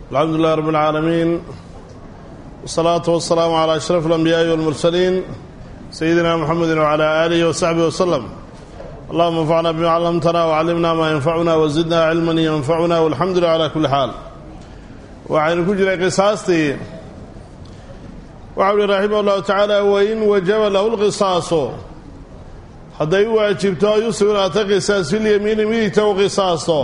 alxamdu lilah rab اlcaalamiin wsalaatu wasalaamu calaa ashraf alambiyaai walmursaliin sayidina muxamedi wcala aalihi wasaxbihi waslem allahuma anfacna bima callamtana wcallimna maa yanfacuna wazidna cilman yanfacuna walxamdu lilah cala kulli xaal waxaynu ku jiray qisaastii waxau uhi raximah llahu tacaala wain wajaba lahu lqisaaso hadday u waajibto ay u sugnaata qisaas filyamiini midigta u qisaasto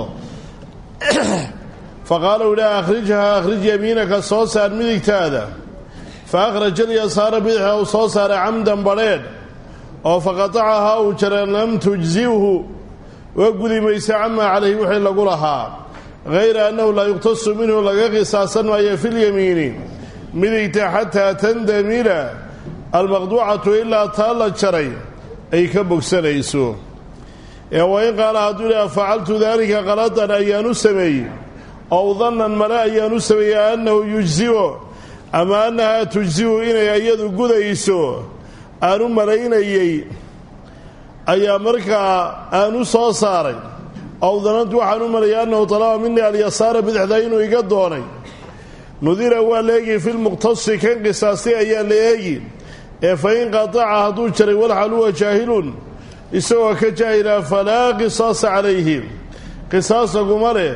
faqaala u idhaha akhrijhaa akhrij yamiinaka soo saar midigtaada fa akhraja alyasaara bidixda uu soo saaray camdan badrheedh oo faqatacahaa uu jaray lam tujzibhu waa gudi maysa camaa calayhi wixii lagu lahaa hayra annahu laa yuqtasu minhu laga qisaasan maayo filyamiini midigta xataa tandamira almaqduucatu ilaa taa la jaray ay ka bogsanayso ee wain qaala hadduu idhaha facaltu daalika qaladan ayaan u sameeyey ow dannan male ayaan u sameeyey annahu yujzibo ama annahaa tujzibu inay iyadu gudayso aan u malaynayey ayaa markaa aan u soo saaray ow danantu waxaan u malayay annahu talaba minii alyasaara bidixda inuu iga doonay nudira waa la eegi filmuqtasi kan qisaastay ayaa la eegi ee fa in qataca hadduu jaray walxal huwa jaahilun isagoo ka jaahila falaa qisaasa calayhi qisaas laguma leh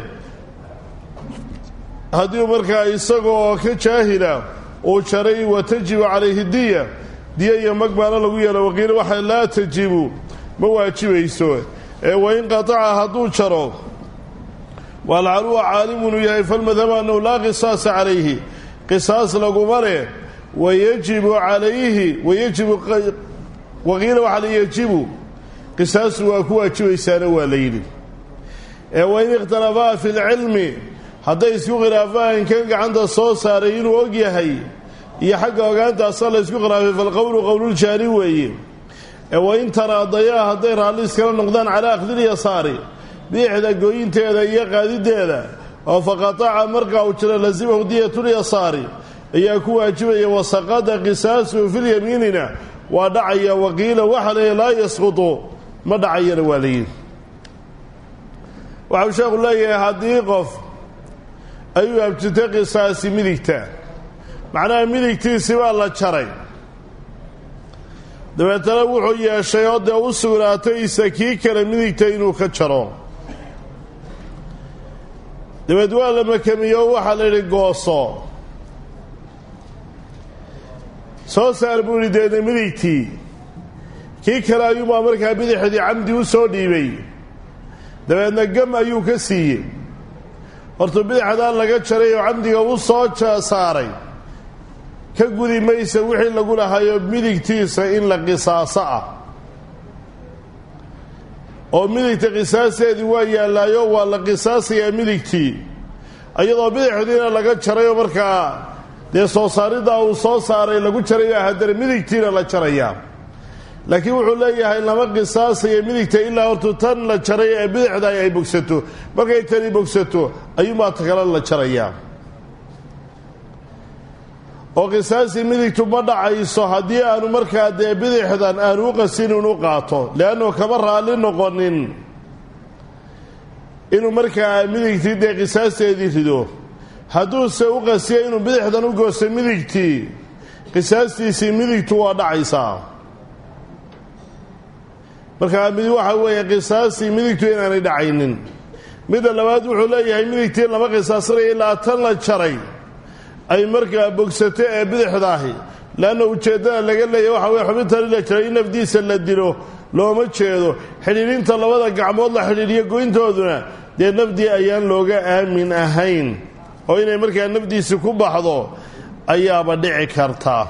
haddii markaa isagoo ka jaahila uu jaray wa tajibu calayhi diya diya iyo mag baana lagu yeelo waqiila waxa laa tajibu ma waajibayso ee wain qataca hadduu jaro walxal huwa caalimun uu yahay falmadhabu annahu laa qisaasa calayhi qisaas laguma leh wayajibu calayhi wayajibu waqiila waxaa la yajibu qisaasu waa ku waajibaysaana waa la yidhi ee wain ikhtalafaa fi lcilmi hadday isku khilaafaan kan gacanta soo saaray inuu og yahay iyo xagga ogaantaasa la ysku khilaafay falqowlu qowluljaari weeye ee wain taraadayaa hadday raalli iskala noqdaan calaa akhdilyasaari biixda gooyinteeda iyo qaadideeda oo faqataca markaa uu jiro lasimahu diyatulyasaari ayaa ku waajibaya wasaqada qisaasuhu filyamiinina waa dhacaya waqiila waxa leeya laa yasqutu ma dhacayana waa layidhi waxau sheekhu leeyahay haddii qof ayuu abjirtay qisaasi midigta macnaha midigtiisi baa la jaray dabeetana wuxuu yeeshay oo dee u sugnaatay isa kii kale midigta inuu ka jaro dabeed waa la makamiyo o waxaa la yidhi gooso soo saar buu yidhi deedna midigtii kii kale ayuubaa markaa bidixdii camdi u soo dhiibay dabeedna gam ayuu ka siiyey hortuu bidixdaa laga jaray oo camdiga u soo saaray ka gudi maysa wixii lagu lahayo midigtiisa in la qisaaso ah oo midigta qisaasteedii waa yaallaayo waa la qisaasayaa midigtii iyadoo bidixdiina laga jarayoo markaa dee soo saariddaa uu soo saaray lagu jarayaa haddana midigtiina la jarayaa laakiin wuxuu leeyahay lama qisaasayo midigta ilaa hortu tan la jaray ee bidixda ay bogsato markay tani bogsato ayuunbaa ta kale la jarayaa oo qisaasii midigtu ma dhacayso haddii aanu markaa dee bidixdan aanu u qasin inu qaato leannu kama raalli noqonin inuu markaa midigtii dee qisaasteedii rido hadduuse u qasiya inuu bidixdan u goosto midigtii qisaastiisii midigtu waa dhacaysaa markaa mid waxa weeye qisaastii midigtu inaanay dhacaynin midda labaad wuxuu leeyahay midigtii lama qisaasanaya ilaa tan la jaray ay markaa bogsato ee bidixdaahi leanna ujeeddada laga leeyahy waxa weye xubintani la jaray in nafdiisa la dilo looma jeedo xidhiidhinta labada gacmood la xidhiidhiyo goyntooduna dee nafdii ayaan looga aamin ahayn oo inay markaa nafdiisi ku baxdo ayaaba dhici karta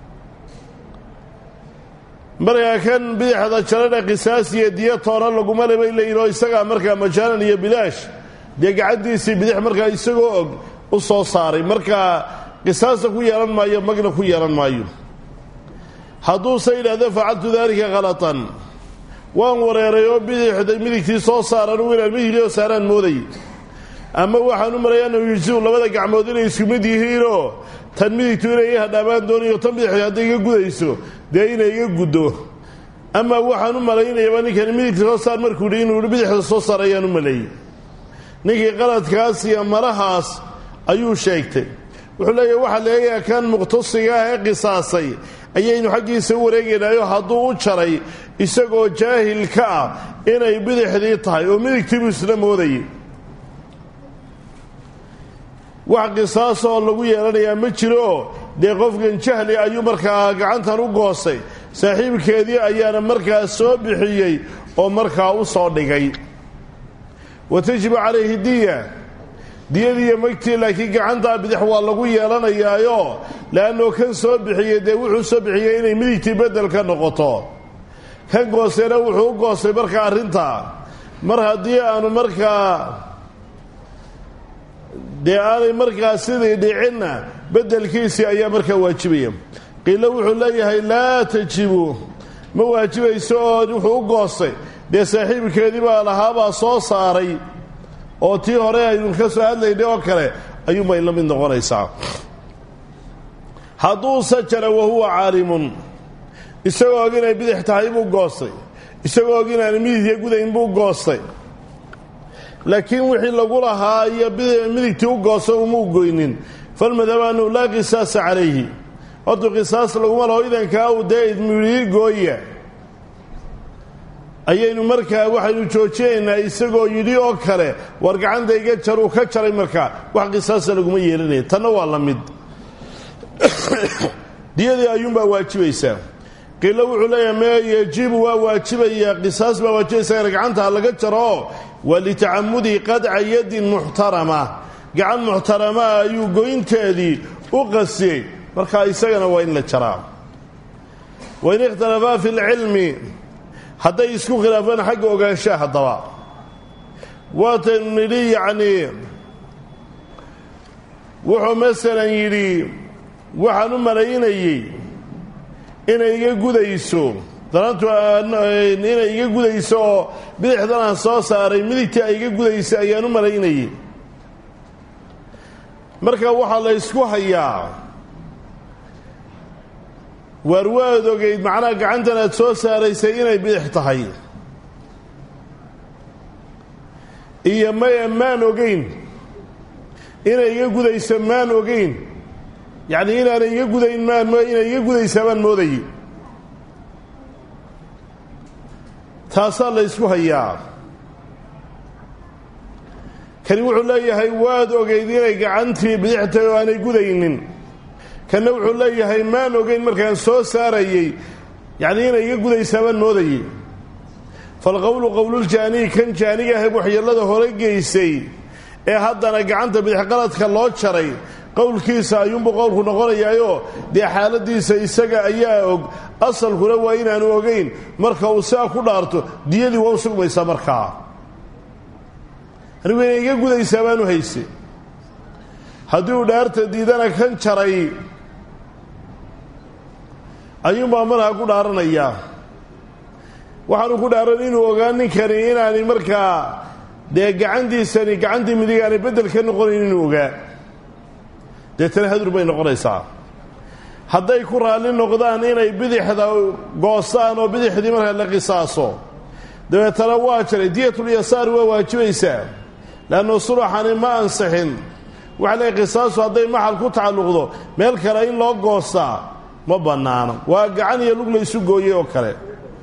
markaa kan bidixda jarana qisaas iyo diyo toona laguma le bay leeyihin oo isagaa markaa majaanan iyo bilaash dee gacantiisii bidix markaa isagoo og u soo saaray markaa qisaasta ku yeelan maayo magna ku yeelan maayo hadduuse yidhahdo facaltu daalika khalatan waan wareeray oo bidixda midigtii soo saaran u inaan midigoo saaraan mooday ama waxaan u malaya annahu yujsiu labada gacmood inay isku mid yihiinoo tan midigtu inay i hadhaamaan doonayo tan bidixda hadday iga gudayso dee inay iga guddo ama waxaan u malaynayaba ninkani midigta soo saar markuu yidhi inuu bidixda soo saar ayaan u maleeyey ninkii qaladkaas iyo malahaas ayuu sheegtay wuxuu leeyahy waxaa leeyaha kan muqhtasiga ah ee qisaasay ayaynu xaggiisa u wareegaynaayo hadduu u jaray isagoo jaahil ka ah inay bidixdii tahay oo midigtii buu isla moodayay wax qisaasoo lagu yeelanayaa ma jiro dee qofkan jahli ayuu markaa gacantan u goostay saaxiibkeedii ayaana markaa soo bixiyey oo markaa u soo dhigay wa tajibu calayhi diya diyadiiyo magtii laakiin gacantaa bidix waa lagu yeelanayaayo le'annoo kan soo bixiyey dee wuxuu soo bixiyey inay midigtii beddel ka noqoto kan goostayna wuxuu u goostay markaa arrintaa mar haddii aanu markaa dee aanay markaa sidii dhicinna beddelkiisii ayaa markaa waajibaya qiilo wuxuu leeyahay laa tajibu ma waajibayso oo wuxuu u goostay dee saaxiibkeedii baa lahaabaa soo saaray oo tii hore aynu ka soo hadlaynay oo kale ayuunbay la mid noqonaysaa hadduu sajara wahuwa caalimun isagoo og inay bidix tahay buu goostay isagoo og inaana midigya gudayn buu goostay laakiin wixii lagu lahaa iyo midigtii u goosta umuu goynin falmadhabu annahu laa qisaasa calayhi hortuu qisaas laguma laho idankaa uu dee idmidii gooya ayaynu markaa waxaynu joojinaynaa isagoo yidhi oo kale war gacanta iga jar uu ka jaray markaa wax qisaasa laguma yeelanaya tanna waa la mid diyadii ayuunbaa waajibaysaa qiilo wuxuu leeyahay mee yejibu waa waajibayaa qisaas baa waajibaysaa gacanta laga jaro waa litacamudi qadca yadin muxtarama gacan muxtaramaa ayuu goynteedii u qasiyey markaa isagana waa in la jaraa wain ikhtalafaa fi lcilmi hadday isku khilaafaan xagga ogaanshaha haddaba waataynu nidhi yacnii wuxuu masalan yidhi waxaan u malaynayey inay iga gudayso danantu inay iga gudayso oo bidixdan aan soo saaray midigtii ay iga gudaysa ayaan u malaynayey marka waxaa la ysku hayaa waar waad ogeyd macnaha gacantan aad soo saaraysay inay bidix tahay iyo maya maan ogeyn inay iga gudayso maan ogeyn yacnii inaanay iga gudayn maan inay iga gudaysaa baan moodayey taasaa la ysku hayaa kani wuxuu leeyahay waad ogeyd inay gacantii bidix tahay oo aanay gudaynin kanna wuxuu leeyahay maan ogeyn markaan soo saarayey yacnii inay iga gudaysaa baan moodayey falqowlu qowluljaaniyi kan jaaniga ahe waxyeellada hore geysay ee haddana gacanta bidixqaladka loo jaray qowlkiisa ayuunbuu qowlku noqonayaayoo dee xaaladiisa isaga ayaa og asalkuna waa inaanu ogeyn marka uu sidaa ku dhaarto diyadii waa u sugmaysaa markaa anigu inay iga gudaysaa baanu hayse haddii uu dhaarta diidana kan jaray ayuunbaa markaa ku dhaaranayaa waxaanu ku dhaaran inuu ogaa ninkani inaanay markaa dee gacantiisani gacantii midig aanay beddel ka noqonayn inuu ogaa deetana hadur bay noqonaysaa hadday ku raalli noqdaan inay bidixda goostaan oo bidixdii markaa la qisaaso dabeetana waa jaray diyatulyasaari waa waajibaysaa leannu sulaxani ma ansixin waxa leey qisaasu hadday maxal ku tacalluqdo meel kale in loo goostaa ma bannaano waa gacan iyo lug la isu gooyey oo kale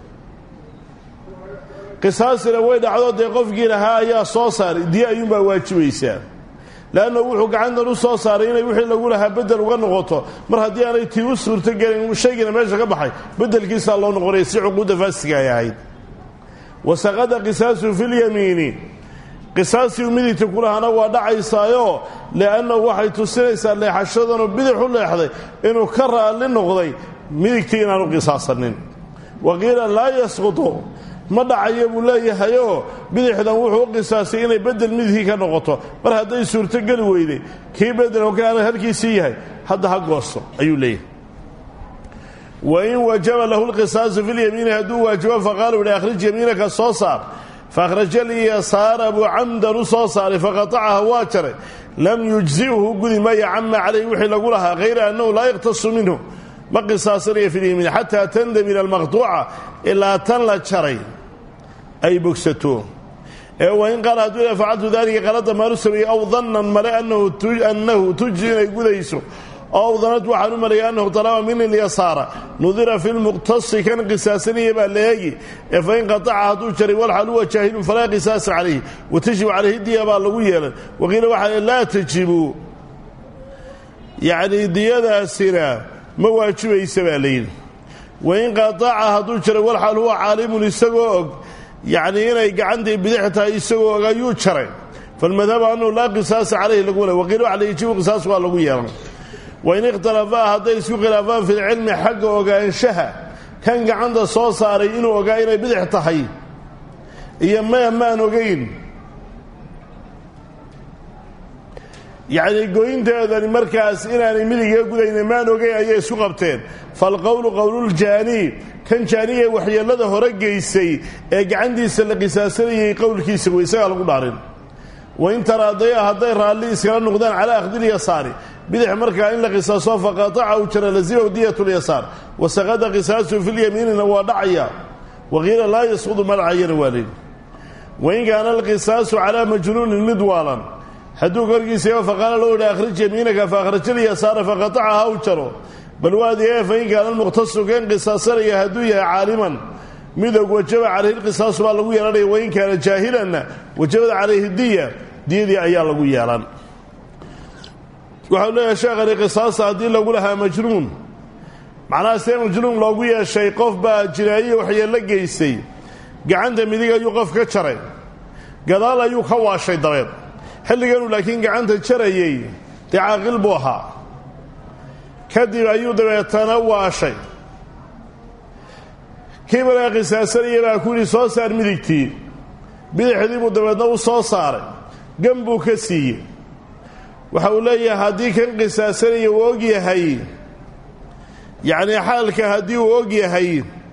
qisaasina way dhacdo dee qofkii lahaa ayaa soo saaray diye ayuunbaa waajibaysaa leanna wuxuu gacantan u soo saaray inay wixii lagu lahaa beddel uga noqoto mar haddii aanay tii u suurtogelin shaygiina meesha ka baxay beddelkiisaa loo noqonaya si cuquudda faasiga ay ahayd wasaqada qisaasu filyamiini qisaasii midigta kulahana waa dhacaysaayo liannahu waxay tusinaysaa leexashadanoo bidix u leexday inuu ka raalli noqday midigtii inaanu qisaasanin wa qiila laa yasqutu ma dhacayo buu leeyahayoo bidixdan wuxuu u qisaasay inay beddel midigii ka noqoto mar hadday suurtogeli weyday kii beddeloo kaana halkiisii yahay hadda ha goosto ayuu leeyahay wain wajaba lahu lqisaasu filyamiini hadduu waajibo faqaalu ihi akhrij yamiinaka soo saar fakhraja lyasaara buu camdan u soo saaray faqatacaha waa jaray lam yujzi'hu gudi maya cama calayhi wixii lagu lahaa hayra annahu laa yaktasu minhu ma qisaasanaya fi lyamiin xataa tandamina almaqtuuca ilaa tan la jaray ay bogsato ee wain qaala hadduu ila facaltu daalika qalada maalu sameeyey aw dannan male annahu tujzi inay gudayso ow danad waxaan u maleeyay annahu talaba min ilyasaara nudira fi lmuqtasi kan qisaasanaya baa la eegi ee fain qataca hadduu jaray walxal huwa jaahilun falaa qisaasa calayhi watajibu calayhi diya baa lagu yeelan waqiila waxaa laa tajibu yacnii diyadaasina ma waajibaysa baa layidhi wain qataca hadduu jaray walxal huwa caalimun isagoo og yacnii inay gacantii bidix tahay isagoo og ayuu jaray falmadhabu annahu laa qisaasa calayhi lagu le waqiila waxa la yajibu qisaas waa lagu yeelan wain ikhtalafaa hadday isku khilaafaan fi lcilmi xagga ogaanshaha kan gacanta soo saaray inuu ogaa inay bidix tahay iyo maya maan ogayn yacnii goynteedani markaas inaanay midiga gudayna maan ogayn ayay isku qabteen falqowlu qowluljaanii kan jaaniga waxyeellada hore geysay ee gacantiisa la qisaasanayay qowlkiisa wey isagaa lagu dhaarin wain taraadaya hadday raalli iskala noqdaan calaa akhdilyasaari bidix markaa in la qisaaso faqataca u jara lazimahu diyat lyasaar wasaqada qisaasuhu filyamiinina waa dhacaya waqiila laa yasqudu ma dhacayana waa leyi wain kaana alqisaasu calaa majnuunin mid waalan hadduu korkiisa faqaala loo yidhi akhrij yamiinaka faakhrajlyasaara faqatacaha u jaro bal waadiee fain kaana almuqtasu kan qisaasanaya hadduu yahay caaliman midog wajaba calayhi lqisaasu baa lagu yeelanaya wain kaana jaahilanna wajabada calayhi diya diyadii ayaa lagu yeelan waxau leeyahay sheekhani qisaasta haddii lagu lahaa majnuun macnaha see majnuun loogu yeeshay qof baa jinaayiya waxyeello geystay gacanta midig ayuu qof ka jaray gadaal ayuu ka waashay dabeed xilliganuu laakiin gacanta jarayey dee caaqil buu ahaa kadib ayuu dabeetana waashay kii markaa qisaasanaya baa ku yidhi soo saar midigtii bidixdii buu dabeedna u soo saaray gan buu ka siiyey waxa uu leeyahay haddii kan qisaasanaya uu og yahay yacnii xaalka haddii uu og yahay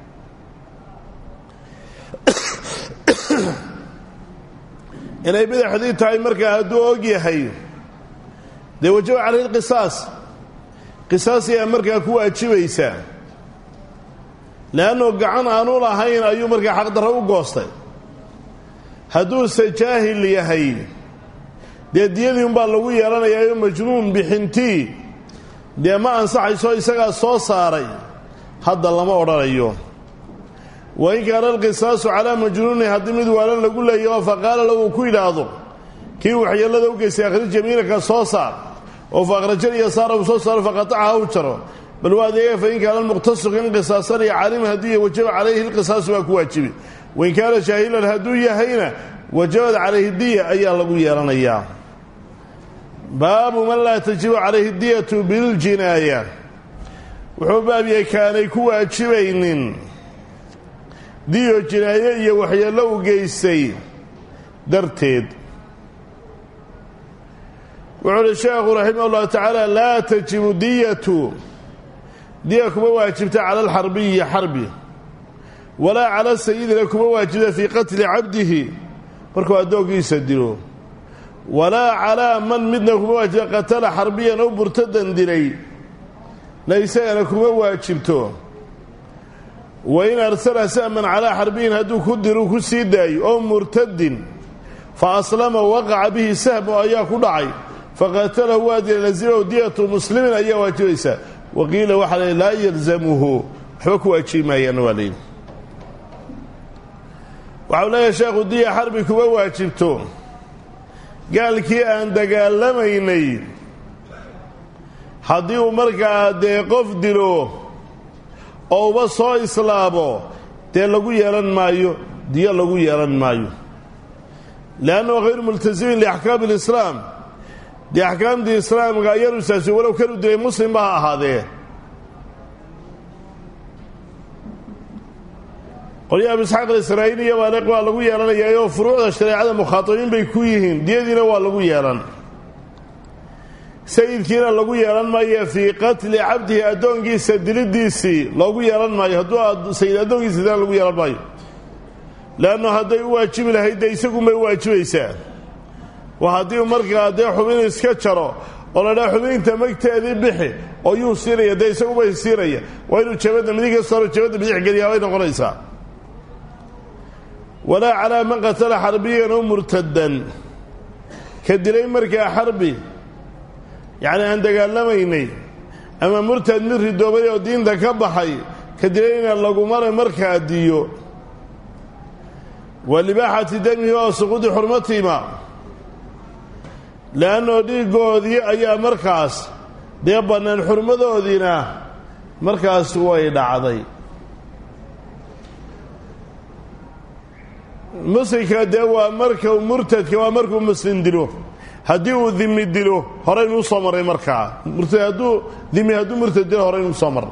inay bidixdii tahay markaa hadduu og yahay dee wajaba calayhi lqisaas qisaas ayaa markaa ku waajibaysaa leannuu gacan aanu lahayn ayuu markaa xaqdarro u goostay hadduuse jaahil yahay dee diyadii umbaa lagu yeelanayaayo majnuun bixintii dee ma ansaxayso isagaa soo saaray hadda lama odhanayo wain kaana alqisaasu calaa majnuunin haddii mid waalan lagu leeyaho faqaala lahu uu ku yidhaahdo kii waxyeellada u geystay akhrij yamiinaka soo saar oo fa akhrajal yasaara uu soo saaro faqatacaha u jaro bal waa adeega fain kaana almuqtasu kan qisaasanaya caaliman hadduu yahay wajaba calayhi lqisaasu baa ku waajibi wain kaana jaahilan hadduu yahayna wajabad calayhi diya ayaa lagu yeelanayaa baabu man laa tajibu calayhi diyatu biljinaaya wuxuu baab yahay kaanay ku waajibaynin diyo jinaaye iyo waxyeello u geystay darteed wuxuu uhi sheekhu raximah ullahu tacaala laa tajibu diyatu diya kuma waajibta cala alxarbiyi xarbi walaa cala sayidina kuma waajibta fii qatli cabdihi markuu addoonkiisa dilo walaa calaa man midna kuma waajibta qatala xarbiyan oo murtadan dilay na isagana kuma waajibto wain arsala sahman calaa xarbiyin hadduu ku diru ku sii daayo oo murtadin fa aslama waqaca bihi sahmu ayaa ku dhacay faqatalahu waa dila lazimahu diyatu muslimin ayaa waajibaysaa waqiila waxaa la laa yalzamuhu waxba ku waajibi maayaan waa layidhi waxau leeyahay sheekhu diya xarbi kuma waajibto gaalkii aan dagaalamaynay haddii uu markaa dee qof dilo oo uba soo islaamo dee lagu yeelan maayo diyo lagu yeelan maayo leannahu hayru multasimin liaxkaami alislaam dee axkaamtii islaamka ayaanu saasi walow kanu dilay muslimba ha ahaadee qolyaha abu isxaaq alisraa'iiliya baale waa lagu yeelanayaa oo furuucda shareecada mukhaatabiin bay ku yihiin diyadiina waa lagu yeelan sayidkiina lagu yeelan maayo fii qatli cabdihi addoonkiisa dilidiisii loogu yeelan maayo hadduu sayid addoonkiisa dilaan lagu yeelan maayo leannu hadday u waajibi lahayd dee isagunbay u waajibaysaa waa haddii markaa dee xubin iska jaro oo la dhaa xubinta magteedii bixi oo yuu siinaya dee isagubay siinaya waa inuu jabadda midig ka saaro jabadda bidix geliyaa bay noqonaysaa walaa calaa man qatala xarbiyan oo murtadan ka dilay markaa xarbi yacni aan dagaalamaynay ama murtad mid ridoobay oo diinta ka baxay ka dilayna lagumale markaa diyo wa libaaxati damihi oo suquudi xurmatiima le'annoo dhiiggoodii ayaa markaas dee bannaan xurmadoodiina markaas way dhacday muslimka dee waa marka murtadka waa markuu muslim dilo haddii uu dimi dilo horaynu usoo marray markaa murtad hadduu dimi hadduu murtad dilo horaynu usoo marray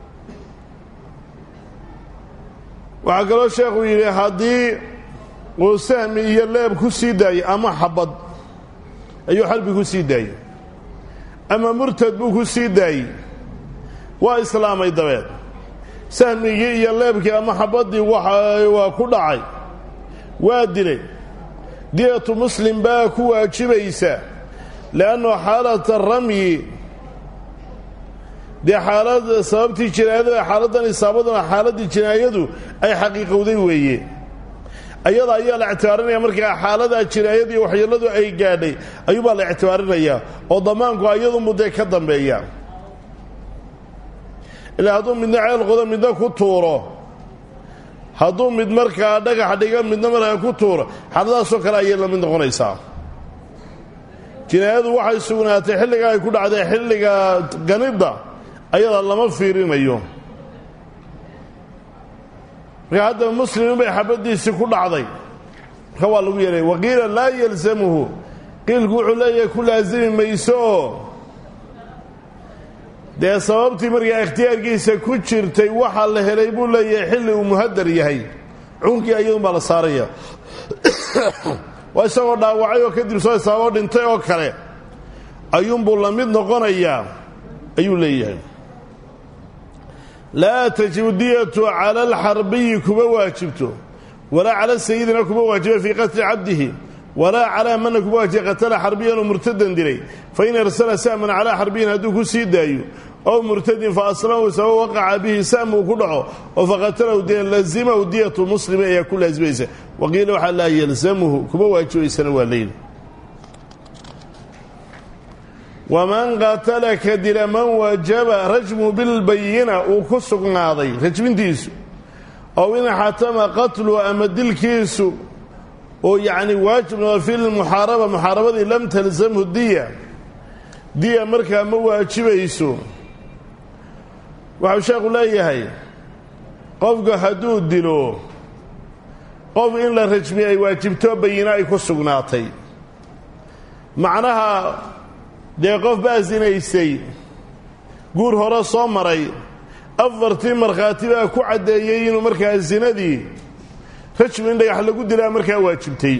waxaa kaloo sheekhu yidhi haddii uu sahmi iyo leeb ku sii daayey ama xabad ayuu xarbi ku sii daayey ama murtad buu ku sii daayey waa islaamay dabeed sahmigii iyo leebkii ama xabaddii waa ku dhacay waa dilay diyatu muslim baa ku waajibaysa le'annu xaalata ramyi dee xaalad sababtii jinaayada xaaladdan isaabaduna xaaladdii jinaayadu ay xaqiiqowday weeye ayada ayaa la ictibaarinaya markaa xaaladaa jinaayadii waxyeelladu ay gaadhay ayuubaa la ictibaarinayaa oo damaanku ayadunbu dee ka dambeeya ilaa hadduu midna ceel qodo midna ku tuuro hadduu mid markaa dhagax dhiga midna markaa ku tuuro xaaladaasoo kale ayay la mid noqonaysaa jinaayadu waxay sugnaatay xilliga ay ku dhacday xilliga ganidda ayada lama fiirinayo marka haddaba muslimin bay xabaddiisii ku dhacday marka waa lagu yeelaya waqiila laa yalsamuhu qiilku wuxuu leeyahay ku laasimi mayso oo dee sababtii markaa ikhtiyaarkiisa ku jirtay waxaa la helay buu leeyahay xilli uu muhadar yahay cunkii ayadun baa la saaraya waa isagoo dhaawacay oo kadib soo isaaboo dhintay oo kale ayuunbuu la mid noqonayaa ayuu leeyahay laa tajibu diyatu cala alxarbiyi kuma waajibto walaa cala sayidina kuma waajiba fii qatli cabdihi walaa calaa mana kuma waajiba qatala xarbiyan oo murtadan dilay fain arsala sahman calaa xarbiyin hadduu ku sii daayo ow murtadin fa aslamahu sabab waqaca bihi sam uu ku dhaco oo faqatalahu dee lazimahu diyatu muslimi ayaa ku laasimaysa waqiila waxaa laa yalzamuhu kuma waajibaysana waa leyli waman qatala ka dila man wajaba rajmu bilbayina uu ku sugnaaday rajmintiisu ow in xatama qatlu ama dilkiisu oo yacni waajib noqo fi lmuxaaraba muxaarabadii lam talzamhu diya diya markaa ma waajibayso waxau sheekhu leeyahay qofku hadduu dilo qof in la rajmiye ay waajibto bayina ay ku sugnaatay macnaha dee qof baa sinaysay guur hore soo maray afartii markhaati baa ku caddeeyey inuu markaa sinadii rajmi in dhagax lagu dilaa markaa waajibtay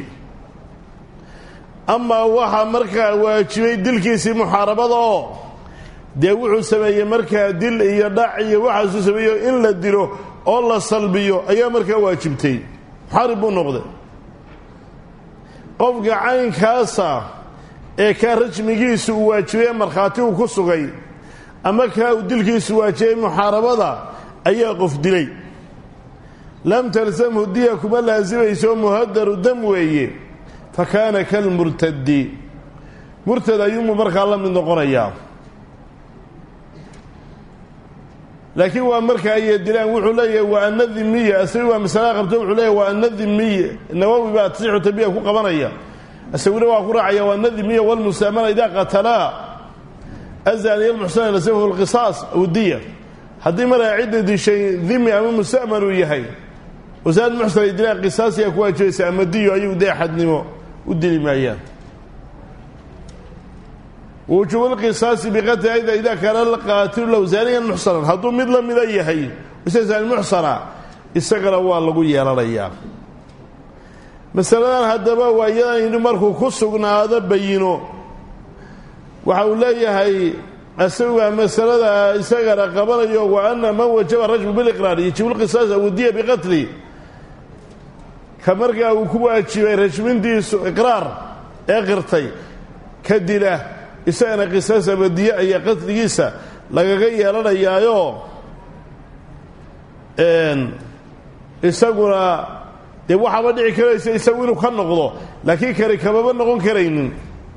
amaa waxaa markaa waajibay dilkiisii muxaarabada oo dee wuxuu sameeyey markaa dil iyo dhac iyo waxaasuu sameeyo in la dilo oo la salbiyo ayaa markaa waajibtay muxaarib buu noqday qofka caynkaasa ee kaa rajmigiisu uu waajibay markhaati uu ku sugay ama kaa uu dilkiisu waajibay muxaarabada ayaa qof dilay lam talsamhu diya kuma laasimayso muhadaru dam weeye fa kaana kalmurtadi murtad ayuunbuu markaa la mid noqonayaa laakiin waa marka ay dilaan wuxuu leeyahay waa ana dhimiya isagu waa masala qabto wuxuu leeyahay waa ana dhimiya nawowi baa tasixu tabiya ku qabanaya isaguna waa ku raacaya waa ana dhimiya walmustaamana idaa qatalaa azaniya almuxsana lasamhu lqisaas aw diya haddii markaa cidda dishay dhimi ama musta'man uu yahay wasaad muxsan ay dilaan qisaas ayaa ku waajibaysa ama diyo ayagu dee xadnimo u dili maayaan wujuubu lqisaasi biqatli ayda idaa kaana alqaatilu low zaaniyan muxsanan hadduu mid la mida yahay isa zaani muxsana isagana waa lagu yeelanayaa masaladan haddaba waa iyadan yidhi markuu ku sugnaado bayino waxa uu leeyahay isaga masalada isagana qabanayo wa ana man wajaba rajmu biliqraar yajibu lqisaas awdiya biqatli ka markaa uu ku waajibay rajmintiisu iqraar ee qirtay ka dila isagana qisaas abadiye ayaa qatligiisa lagaga yeelanayaayo isaguna dee waxaaba dhici karaysa isagu inuu ka noqdo laakiin kari kamaba noqon karaynin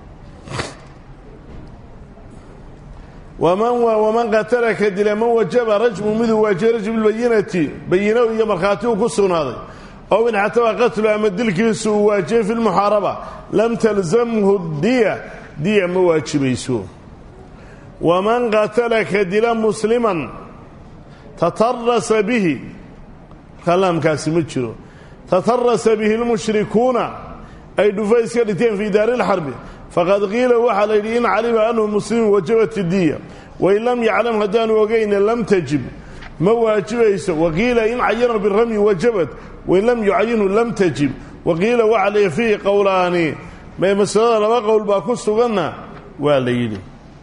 waman waman qatala ka dila man wajaba rajmu miduu waajiyay rajmu lbayinati bayino iyo markhaati uu ku sugnaaday ow in xataba qatlu ama dilkiisu uu waajiyey fi lmuxaaraba lam talzamhu diya diya ma waajibayso waman qatala ka dila musliman tatarasa bihi kalaamkaasi ma jiro tatarasa bihi lmushrikuuna ay dhufays ka dhigteen fii daari lxarbi faqad qiila waxaa la yidhi in calima anhu muslimun wajabat diya wain lam yaclam haddaanu ogayna lam tajib ma waajibayso waqiila in cayana biramyi wajabat wain lam yucayinhu lam tajib waqiila waxaa la fiihi qowlaani mee masalada laba qowl baa ku suganna waa la yidhi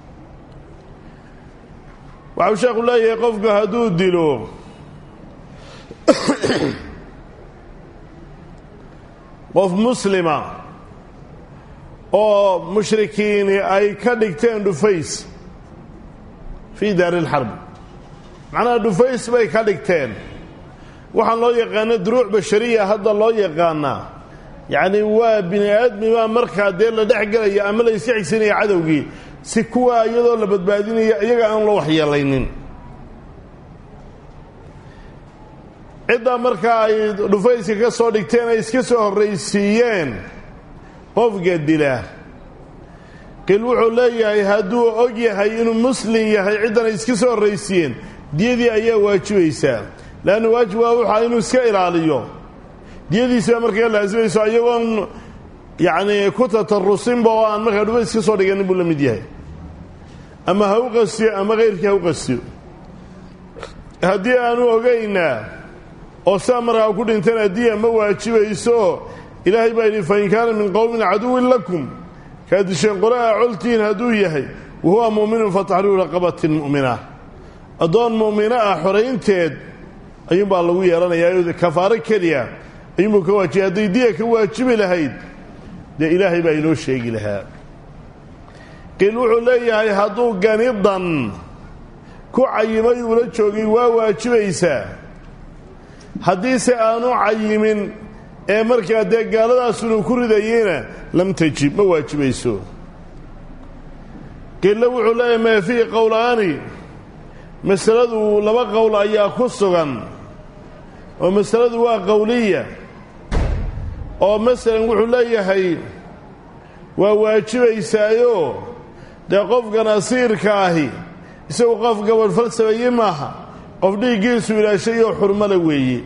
waxau sheekhu leeyahay qofku hadduu dilo qof muslima oo mushrikiini ay ka dhigteen dhufays fii daari lxarbi macnaha dhufays bay ka dhigteen waxaan loo yaqaana duruuc bashariya hadda loo yaqaanaa yacni waa bini aadmibaa markaa dee la dhex gelaya ama la iska xigsanaya cadowgii si kuwaa iyadoo la badbaadinaya iyaga aan loo waxyeelaynin ciddaa markaa ay dhufayska ka soo dhigteen ay iska soo horraysiiyeen qofka dila qil wuxuu leeyahay hadduu og yahay inuu muslim yahay ciddan ay iska soo horraysiiyeen diyadii ayaa waajibaysaa leanna waajib waa waxaa inuu iska ilaaliyo diyadiisibaa markaa laasimayso iyagoon yacnii ku tatarusinba oo aan markaa dhufays ka soo dhiganin buu la mid yahay ama ha u qastiyo ama kayrkii ha u qastiyo haddii aanu ogaynaa oo saa markaa ku dhintana diya ma waajibayso ilaahay baa yidhi fain kaana min qowmin caduwin lakum kaa disheen qolaa coltiin hadduu yahay wa huwa mu'minun fataxriiru raqabatin mu'mina addoon mu'mino ah xoraynteed ayuunbaa lagu yeelanayaa kafaaro keliya ayuunbuu ka waajibay hadday diya ka waajibi lahayd dee ilaahay baa inoo sheegi lahaa qiil wuxuu leeyahay hadduu ganidan ku cayimay uula joogay waa waajibaysaa haddiise aanu cayimin ee markaa dee gaaladaasunu ku ridayeyna lam tajib ma waajibayso qiille wuxuu leeyahay maa fiihi qowlaani masaladu laba qowl ayaa ku sugan oo masaladu waa qowliya oo masalan wuxuu leeyahay waa waajibaysaayo dee qofkan asiirka ahi isagu qof gabadh falsameeye maaha qof dhiiggiisu ilaashayoo xurmala weeye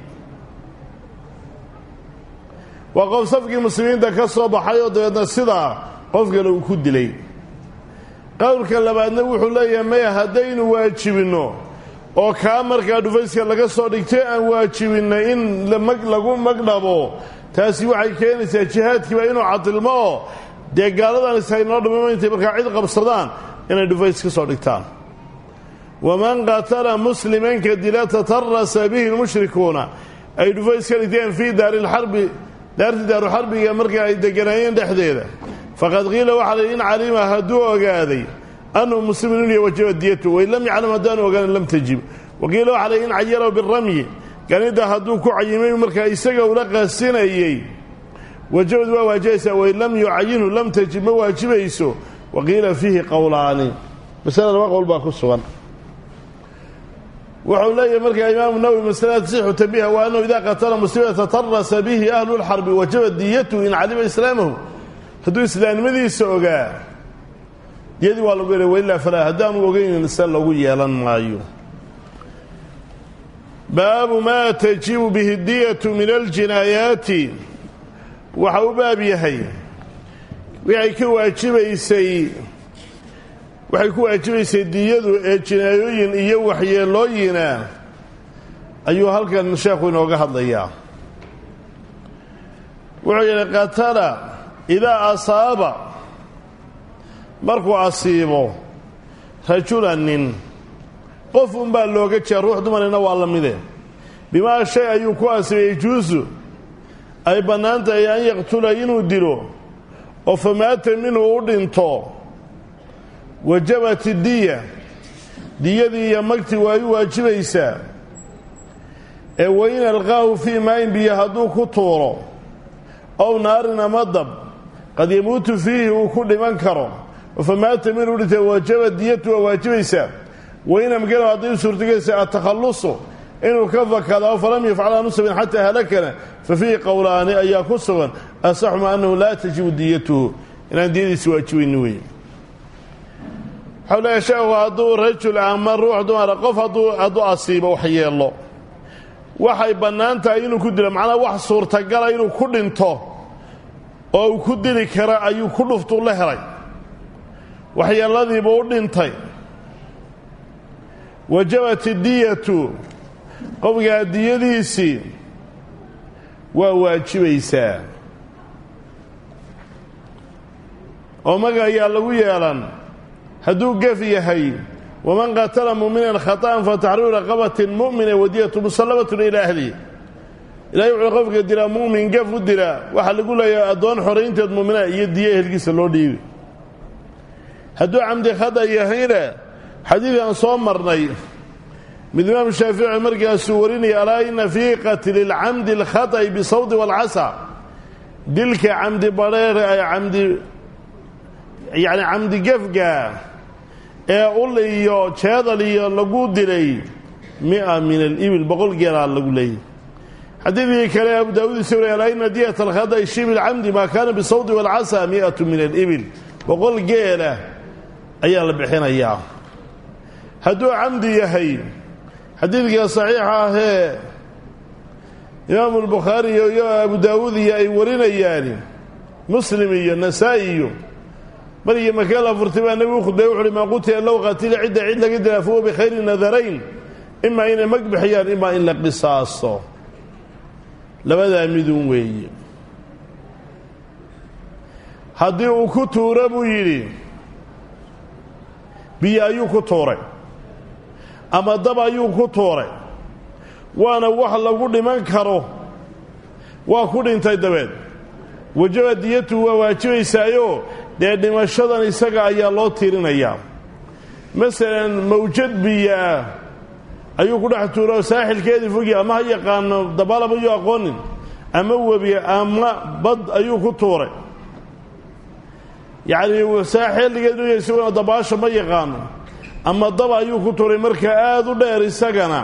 waa qof safkii muslimiinta ka soo baxay oo dabeedna sidaa qof kale uu ku dilay qowlka labaadna wuxuu leeyahay maya haddaynu waajibinno oo kaa markaa dhufayska laga soo dhigtay aan waajibinna in lagu magdhabo taasi waxay keenaysaa jihaadkiiba inuu cadilmo oo dee gaaladan isaynoo dhimama intay markaa cid qabsadaan inay dhufays ka soo dhigtaan waman qatala muslimanka dila tatarasa bihi lmushrikuuna ay dhufays ka dhigteen fii daari lxarbi daartii daaruxarbiga markaa ay deganaayeen dhexdeeda faqad qiila waxaa la yidhi in calima hadduu ogaaday annahu muslimun inuu wajaba diyatu wain lam yaclam haddaanu ogaanin lam tajib waqiila waxaa la yidhi in cayaraw biramyi ganida hadduu ku cayimay markaa isaga ula qaasinayey wajabad waa waajibaysaa wain lam yucayinhu lam tajib ma waajibayso waqiila fiihi qowlaani masale laba qowl baa ku sugan wuxuu leeyahay markaa imaamu nawowi masalada tasixu tabiha wa annahu idaa qatala muslima tatarasa bihi ahlu lxarbi wajaba diyatu in calima islaamahu hadduu islaamnimadiisa ogaa diyadii waa lagu yeelay wailaa falaa haddaanu ogeynin se lagu yeelan maayo baabu maa tajibu bihi diyatu min aljinaayaati waxa u baab yahay waxay ka waajibaysay waxay ku waajibaysay diyadu ee jinaayooyin iyo waxyeelooyina ayuu halkan sheekhu inooga hadlayaa wuxuu yidhi qatala idaa asaaba markuu asiibo rajulan nin qof unbaa looga jeeda ruux dumarina waa la mide bimaa shay ayuu ku asiibay yajuusu ay bannaan tahay an yaqtula inuu dilo oo famaata minhu u dhinto wajabat diya diyadii iyo magti waa u waajibaysaa ee wain alqaahu fii maayin biyo hadduu ku tuuro ow naarin ama dab qad yamuutu fiihi uu ku dhiman karo famaata minuu dhintay wajaba diyatu waa waajibaysaa wain amkana hadday u suurtagelaysa atakhallusu inuu ka fakado falam yafcal aanu sabin xataa halakana fa fiihi qowlaani ayaa ku sugan asaxuma annahu laa tajibu diyatuhu inaan diyadiisi waajibayni wey waxau leeyahay sheekhu hadduu rajul ama ruux dumara qof hadduu asiibo wax yeelo waxay bannaan tahay inuu ku dilo macnaa wax suurtagala inuu ku dhinto oo uu ku dili kara ayuu ku dhuftuu la helay waxyeeladiibuu u dhintay wajabat diyatu qofkaa diyadiisii waa waajibaysaa oo maga ayaa lagu yeelan hadduu gef yahay waman qatala mu'minan khata'an fataxriiru raqabatin mu'mina wadiyatu musallamatun ilaa ahlihi ilahay wuxuu qofka dilaa mu'min gef u dilaa waxaa lagu leeyahay addoon xoraynteed mu'mina iyo diya ehelkiisa loo dhiibi hadduu camdi khada yahayna xadiidkan soo marnay mid imaam shaafici markaasuu warinaya alaa ina fii qatli lcamdi alkhata'i bisawdi waalcasa dilka camdi badheere ay camdi yacni camdi gefga ee ul iyo jeedal iyo lagu dilay mia min alibil boqol geelaa lagu leeyay xadiidkii kale abu daawuud isa wariy alaa ina diyat alkhata'i shibi lcamdi maa kaana bisawdi waalcasa mi'atu min alibil boqol geela ayaa la bixinayaa hadduu camdi yahay xadiidka saxiixa ahee imaamu albukhaari iyo abu daawuud iyo ay warinayaan muslim iyo nasaa-i iyo markii makee la furtay baa nebigu khudbay wuxu uhi maa qutila low qatila cidda cid laga dilaa fahuwa bikhayri nadarayn imaa inay mag bixiyaan imaa in la qisaaso labadaa midun weeye haddii uu ku tuuro buu yidhi biyo ayuu ku tuuray ama dab ayuu ku tuuray waana wax lagu dhiman karo waa ku dhintay dabeed wajaba diyatu waa waajibaysaayo dee dhimashadan isaga ayaa loo tiirinayaa masalan mawjad biyoah ayuu ku dhex tuuro saaxilkeedii fogi ama ha yaqaano dabaalab ayuu aqoonin ama webi ama bad ayuu ku tuuray yacni saaxilligeedu isaguna dabaasha ma yaqaano ama dab ayuu ku tuuray marka aada u dheer isagana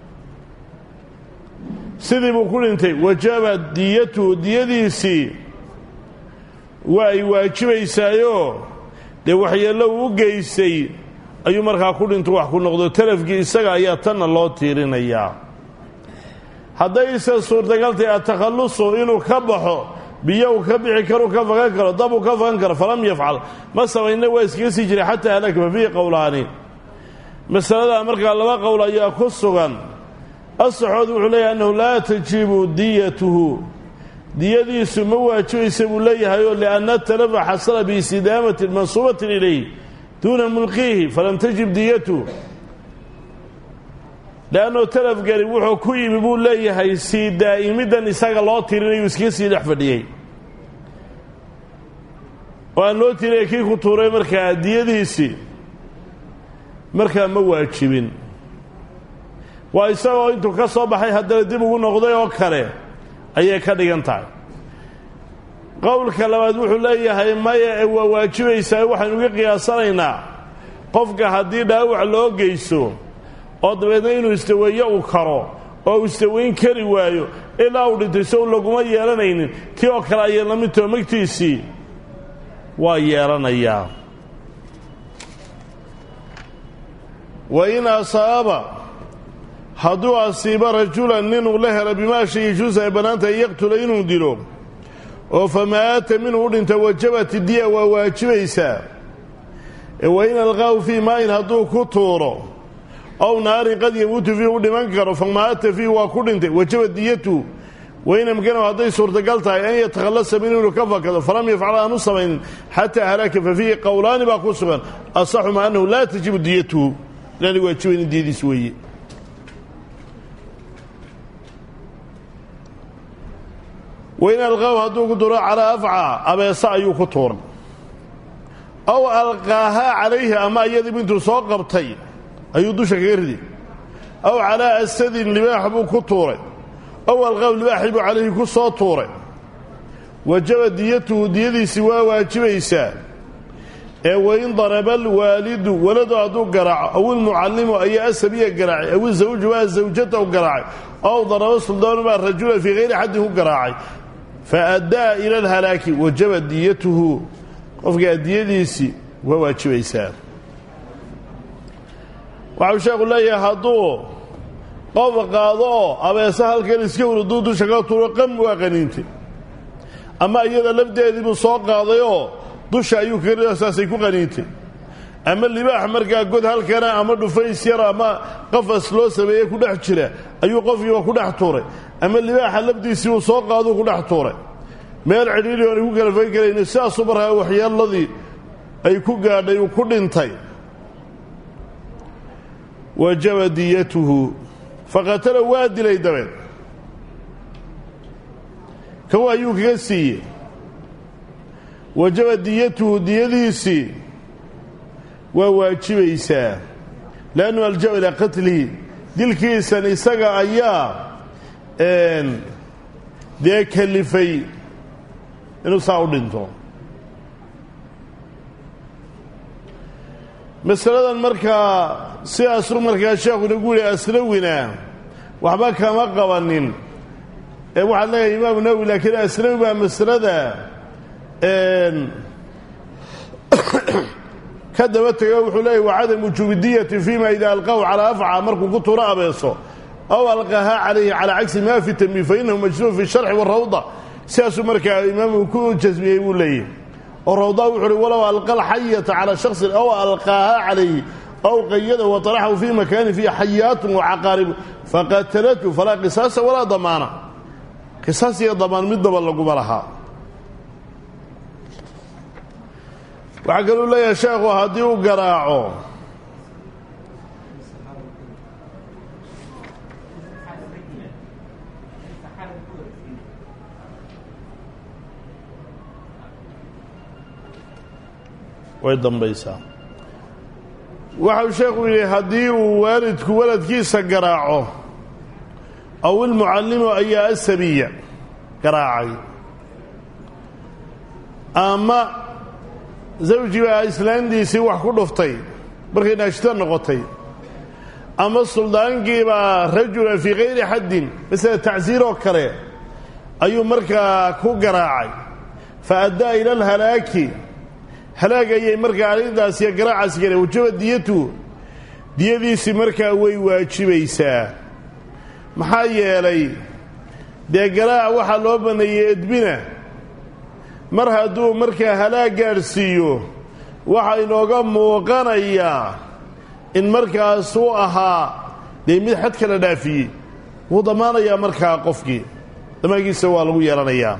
sidii buu ku dhintay wajaba diyatuhu diyadiisii waa ay waajibaysaayoo dee waxyeello uu u geystay ayuu markaa ku dhinto wax ku noqdo talafkii isaga ayaa tanna loo tiirinayaa haddayse suurtagaltay atakhallusu inuu ka baxo biyo uu ka bixi karo ka fagan karo dab uu ka fagan karo falam yafcal ma samayna waa iskaga sii jiray xataa halaka fa fiihi qowlaani masaladaa markaa laba qowl ayaa ku sugan asaxood wuxuu leeyahay annahu laa tajibu diyatuhu diyadiisu ma waajibaysa buu leeyahayoo lianna talafa xasala biistidaamatin mansuubatin ilayh duuna mulqiihi falam tajib diyatuhu leannuu talafgani wuxuu ku yimi buu leeyahay sii daa'imiddan isaga loo tirinayuu iskaga sii dhex fadhiyey oo aan loo tirinaya kii ku tuuray markaa diyadiisii markaa ma waajibin waa isagoo intuu ka soo baxay haddana dib ugu noqday oo kale ayay ka dhigan tahay qowlka labaad wuxuu leeyahay maya ee waa waajibaysaa waxaynu uga qiyaasanaynaa qofka haddii dhaawac loo geysto oo dabeedna inuu istaweeyo uu karo oo uu istaweyn kari waayo ilaa uu dhintay sow laguma yeelanaynin tii oo kale ayay la midtoo magtiisii waa yeelanayaa wa in asaaba hadduu asiibo rajulan ninuu la helo bimaa shay yajuusa ay bannaantahay yaqtula inuu dilo oo famaata minhu u dhinta wajabat diya waa waajibaysaa wa in alqaahu fii maayin hadduu ku tuuro ow naarin qad yamuutu fiihi u dhiman karo famaata fiihi waa ku dhintay wajaba diyatu wain amkanahu hadday suurtagal tahay an yatakhallasa min inuu ka fakado falam yafcal aanu samaynin xataa halaka fa fiihi qowlaani baa ku sugan asaxuma annahu laa tajibu diyatuhu inaanay waajibaynin diyadiis weeye wain alqaahu hadduu ku tuuro calaa afca abeese ayuu ku tuuray ow alqaahaa calayhi ama iyadiibu intuu soo qabtay ayuu dusha kaga riday aw calaa asadin libaax buu ku tuuray ow alqaw libaaxii buu calayhi ku soo tuuray wajaba diyatuhu diyadiisii waa waajibaysaa ee wain daraba alwaalidu waladu hadduu garaaco aw ilmucallimu ayaa asabiya garaacay aw izawju waa zawjatahu garaacay ow daraba suldaanu baa rajula fii hayri xaddin ku garaacay fa addaa ila alhalaaki wajaba diyatuhu qofkaa diyadiisii waa waajibaysaa waxau sheekhu leeyahay hadduu qof qaado oo abeese halkan iska wurduu dusha ka tuuro qam waa qaniintay ama iyada lafdeediibuu soo qaadayoo dusha ayuu kaga saasay ku qaniintay ama libaax markaa god halkana ama dhufays yar ama qafas loo sameeye ku dhex jira ayuu qofkiiba ku dhex tuuray ama libaaxa lafdiisiibuu soo qaaduu ku dhex tuuray meel cidhiiri oonay ku kala fayn karayni sidaasuu markaa waxyeeladii ay ku gaadhay uu ku dhintay wajaba diyatuhu faqatala waa dilay dabeed kow ayuu kaga siiyey wajaba diyatuhu diyadiisii waa waajibaysaa leannu aljaba ilaa qatlihi dilkiisan isaga ayaa dee kalifay inuu saa u dhinto masaladan markaa sidaasuu markaa sheekhu inagu yihi asnawina waxba kama qabanin ee waxaa leeyahay imaamu nawowi laakiin asnawi baa masalada ka daba tego wuxuu leeyahy wacadam wujuubi diyati fima ida alqahu calaa afca markuu ku tuuro abeeso aw alqahaa calayhi calaa cagsi ma fi tanbiih fainahu majnuun fi sharxi warawda sidaasuu markaa imaamu ku jasmiyey buu leeyahy oo rawdaa wuxu uhi walow alqa alxayata calaa shaksin aw alqaahaa calayhi aw qayadahu wataraxahu fii makaanin fiihi xayaatun wacaqaaribu faqatalathu falaa qisaasa walaa damaana qisaas iyo damaan midnaba laguma lahaa waxaa kaluu leeyahay sheekhu haddii uu garaaco way dambaysaa waxau sheekhu yidhi haddii uu waalidku waladkiisa garaaco aw ilmucallimu ayaa asabiya garaacay ama zawji baa islaantiisii wax ku dhuftay markay naashito noqotay ama suldaankiibaa rajula fii kayri xaddin masala tacsiir oo kale ayuu markaa ku garaacay fa addaa ila alhalaaki halaag ayay markaa arrintaasiyo garaacaas galeen wajaba diyatu diyadiisii markaa way waajibaysaa maxaa yeelay dee garaac waxaa loo banneeyey edbina mar hadduu markaa halaag gaadhsiiyo waxaa inooga muuqanayaa in markaas uu ahaa dee mid xad kala dhaafiyey wuu damaanayaa markaa qofkii damaankiisa waa lagu yeelanayaa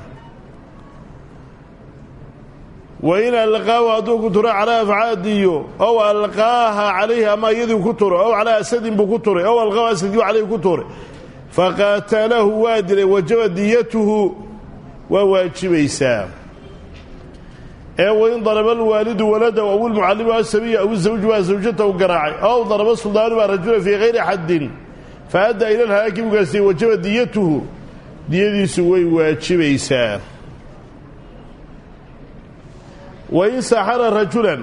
wain alqaahu hadduu ku turo calaa afcaadiyo ow alqaaha calayhi ama iyadii ku turo ow calaa asadin buu ku turay ow alqaahu asadii calayhi ku turay faqaatalahu waa dilay wajaba diyatuhu waa waajibaysaa ee wain daraba alwaalidu waladahu aw ilmucallimu asabiya aw izawju baa zawjatahu garaacay ow daraba suldaanu baa rajula fii hayri xaddin fa addaa ila lhalaaki bugaasiye wajaba diyatuhu diyadiisu way waajibaysaa wain saxara rajulan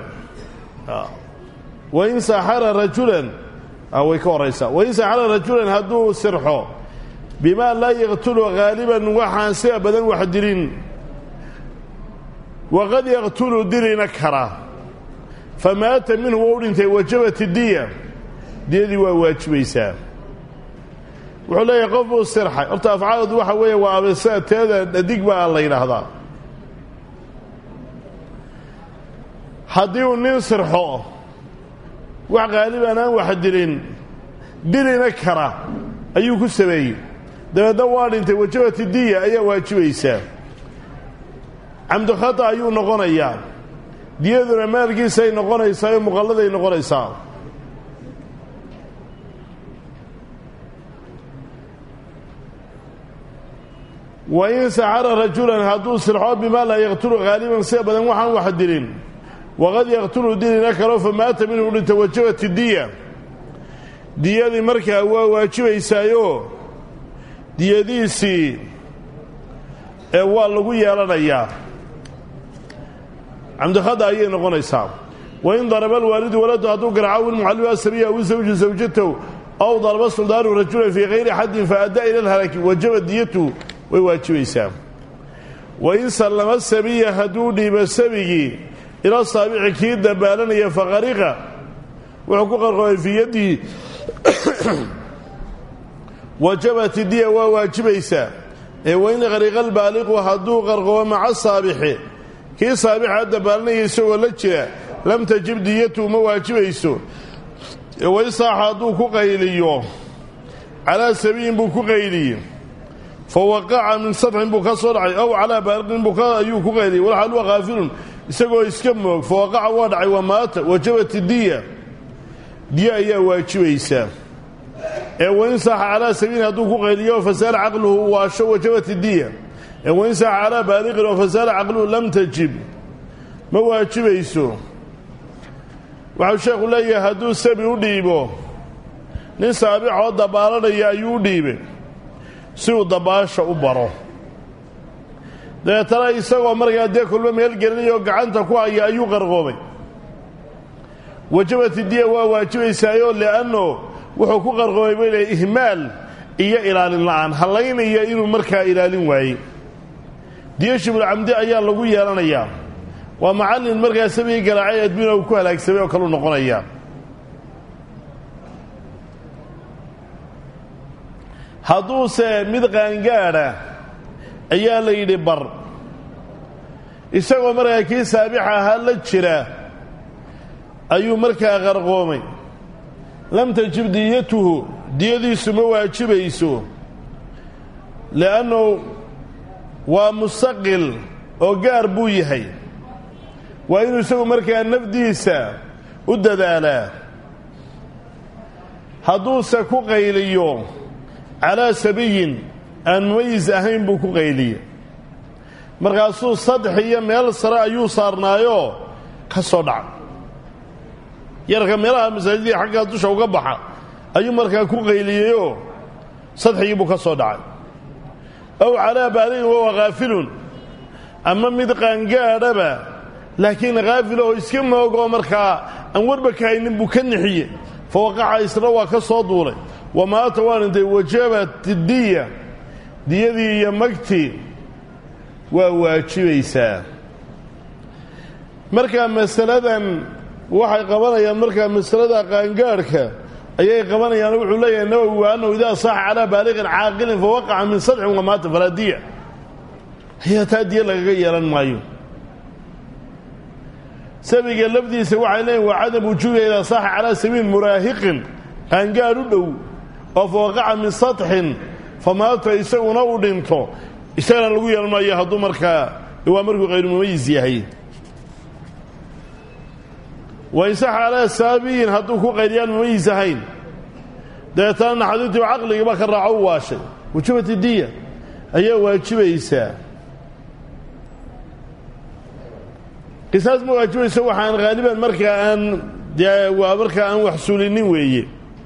wain saxara rajulan way ka horaysaa wain saxara rajulan hadduu sirxo bimaa laa yaqtulu haaliban waxaan sida badan wax dilin waqad yaqtulu dilina kara famaata minhu wa u dhintay wajabat diya diyadii waa waajibaysaa wuxuu leeyahay qof buu sirxay horta afcaaladu waxa weeye waa abesada teeda dhadig baa la yidhaahdaa haddii uu nin sirxo wax qaaliban aan wax dilin dilina kara ayuu ku sameeyey dabeedna waa dhintay wajabati diya ayaa waajibaysaa camdu khata ayuu noqonayaa diyaduna maalkiisay noqonaysaa oo muqalladay noqonaysaa wain saxara rajulan hadduu sirxo bimaa laa yaqtulu haaliban sida badan waxaan wax dilin waqad yaqtulu dilina kalo famaata minhu dhinta wajabat diya diyadii markaa waa waajibaysaayoo diyadiisii ee waa lagu yeelanayaa camdikhada ayay noqonaysaa wain daraba alwaalidu waladu hadduu garaaco wilmucallimu asabiya aw zawju zawjatahu aw daraba suldaanu rajulan fii hayri xaddin faaddaa ila alhalaki wajaba diyatu way waajibaysaa wain sallama sabiya hadduu dhiibo sabigii ila saabici kii dabaalanaya faqariqa wuxuu ku qarqoomay fii yadihi wajabat diya waa waajibaysaa ee wain qariqa albaaliqu hadduu qarqoomo maca saabixi kii saabixa dabaalanaya isagoo la jira lam tajib diyatu ma waajibayso wain saaxa hadduu ku qayliyo calaa sabiyin buu ku qayliye fa waqaca min sabxin buu ka soo dhacay ow calaa baaliqin buu ayuu ku qayliyey walxaal waa kaafilun isagoo iska moog fa waqaca waa dhacay waa maata wajabat diya diya ayaa waajibaysaa ee wain saaxa calaa sabiyin hadduu ku qayliyo fasaala caqluhu waasho wajabat diya ee wain saaxa calaa baaliqin oo fasaala caqluhu lam tajib ma waajibayso waxau sheekhu leeyahay hadduu sabi u dhiibo nin saabixoo dabaalanaya ayuu u dhiibay si uu dabaasha u baro dabeetana isagoo markaa dee kulmo meel gelinayoo gacanta ku haya ayuu qarqoomay wajabati diya waa waajibaysaayoo li'anno wuxuu ku qarqoomay bay leey ihmaal iyo ilaalin la'aan hallaynaya inuu markaa ilaalin waayey diya shibulcamdi ayaa lagu yeelanayaa waa macallin markaa sabigii garaacay adduuna uu ku halaagsamay oo kaleu noqonayaa hadduuse mid qaangaadha ayaa la yidhi bar isagoo markaa kii saabix ahaa la jira ayuu markaa qarqoomay lam tajib diyatuhu diyadiisu ma waajibayso li'annu waa mustaqil oo gaar buu yahay waa inuu isagu markaa nafdiisa u dadaalaa hadduuse ku qayliyo calaa sabiyin aan mumayis ahayn buu ku qayliye markaasuu saddex iyo meel sare ayuu saarnaayoo ka soo dhaca yarka meelaha masaajidii xaggaa dusha uga baxa ayuu markaa ku qayliyeyoo sadxigii buu ka soo dhacay ow calaa baaliin wawa khaafilun ama mid qaangaadhaba laakiin khaafil oo iska moogoo markaa aan warba ka haynin buu ka nixiye fa waqaca isna waa ka soo duulay wa maata waa dhintay wajabat diya diyadii iyo magtii waa waajibaysaa markaa masaladan waxay qabanayaan markaa masalada qaangaadhka ayay qabanayaan wuxuu leeyahay nawowi wa annahu idaa saaxa calaa baaliqin caaqilin fa waqaca min sadxin wa maata falaa diya ayaa taa diya lagaga yeelan maayo sabiga lafdiisa waxay leeyihin waa cadam wujuubiha idaa saaxa calaa sabiil muraahiqin qaangaadh u dhow oo fa waqaca min sadxin fa maata isaguna uu dhinto isagana lagu yeelan maayo hadduu markaa waa markuu hayru mumayis yahay wain saxa calaa saabiyin hadduu ku qayliyaan mumayis ahayn dabeetana naxadiintii caqligiiba ka raaco u waashay wajubati diya ayaa waajibaysaa qisaas ma waajibayso waxaan haaliban markaa aan dee waa markaa aan wax sulinin weeye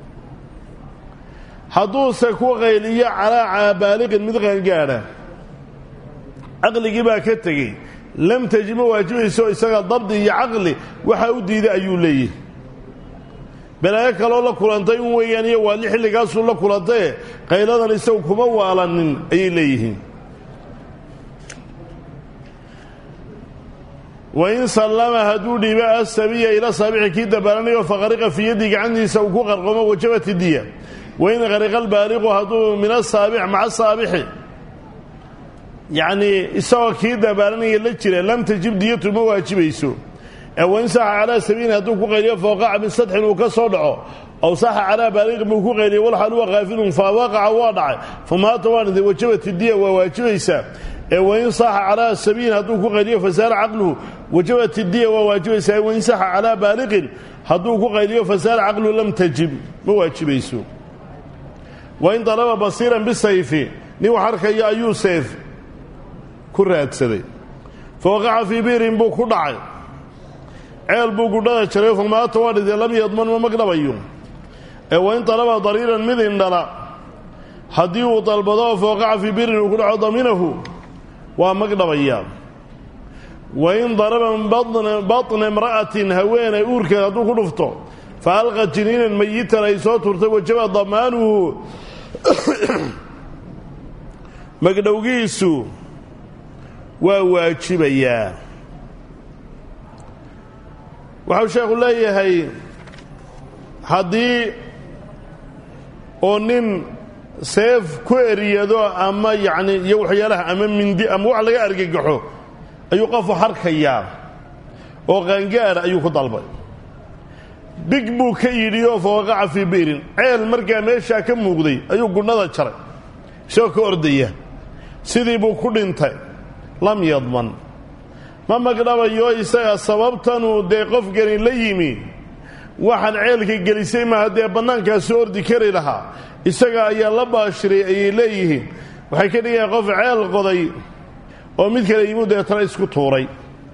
hadduuse ku qayliyo calaa baaliqin mid qaangaadha caqligii baa ka tegey lam tajib ma waajibayso isaga dabdi iyo caqli waxaa u diiday ayuu leeyahy balaayo kaloo la kulantay un weeyaan iyo waali xilligaasuu la kulantaye qayladan isagu kuma waalanin ayay leeyihiin wain sallama hadduu dhiibo asabiya ila saabixi kii dabaalanayo faqariqa fii yaddii gacantiisa uu ku qarqomo wajabati diya wain qariqa albaaliqu hadduu min asaabic maca saabixi yacnii isagoo kii dabaalanaya la jira lam tajib diyatu ma waajibayso ee wain saxa calaa sabiilin hadduu ku qayliyo fawqaca min sadxin uu ka soo dhaco aw saxa calaa baaliqin buu ku qayliyo walxal huwa kaafilun fa waqaca waa dhacay fa maata waa dhintay wajabati diya waa waajibaysaa ee wain saxa calaa sabiilin hadduu ku qayliyo fasaala caqluhu wajabat diya waa waajibaysaa wain saxa calaa baaliqin hadduu ku qayliyo fasaala caqluhu lam tajib ma waajibayso wain dalaba basiiran bisayfi nin wax arkaya ayuu seef ku raadsaday fa waqaca fii biirin buu ku dhacay ceel buu gudhada jaray famaata waa dhintay lam yadman ma magdhabayo ee wain dalaba dariiran mid indhala haddii uu dalbado fooqaca fii birin uu ku dhaco daminahu waa magdhabayaa wain daraba batna imra'atin haweenay uurkeed hadduu ku dhufto fa alqa jiniinan mayitan ay soo turtay wajaba damaanuhu magdhowgiisu waa waajibayaa waxau sheekhu leeyahay haddii oo nin seef ku eriyado ama yacni iyo waxyaalaha ama mindi ama wax laga argagaxo ayuu qofu harkayaa oo qaangaadha ayuu ku dalbay big buu ka yidhi oo fawaqaca fii bi'rin ceel markaa meeshaa ka muuqday ayuu gudhnada jaray isagoo ka ordaya sidii buu ku dhintay lam yadman ma magdhabayo isaga sababtanuu dee qofkani la yimi waxaan ceelka gelisay maaha dee bannaankaasu ordi kari lahaa isaga ayaa la baashiray ayay leeyihiin waxay ka dhigayaan qof ceel qoday oo mid kale yimuu deetana isku tuuray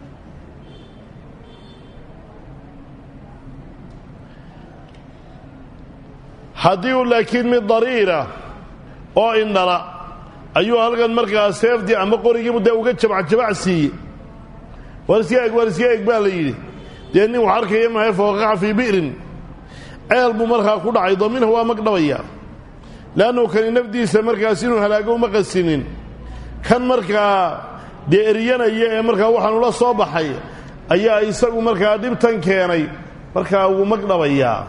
haddii uu laakiin mid dariira oo indhala ayuu halkan markaa seefdii ama qorigiibu dee uga jabacjabac siiyey waar iska eg waar iska eg baa la yidhi dee nin wax arkaya mahay fooqaca fii bi'rin ceel buu markaa ku dhacay daminhu waa magdhabayaa leannu kani nafdiisa markaas inuu halaago uma qasinin kan markaa dee eryanaya ee markaa waxaanu la soo baxay ayaa isagu markaa dhibtan keenay markaa wuu magdhabayaa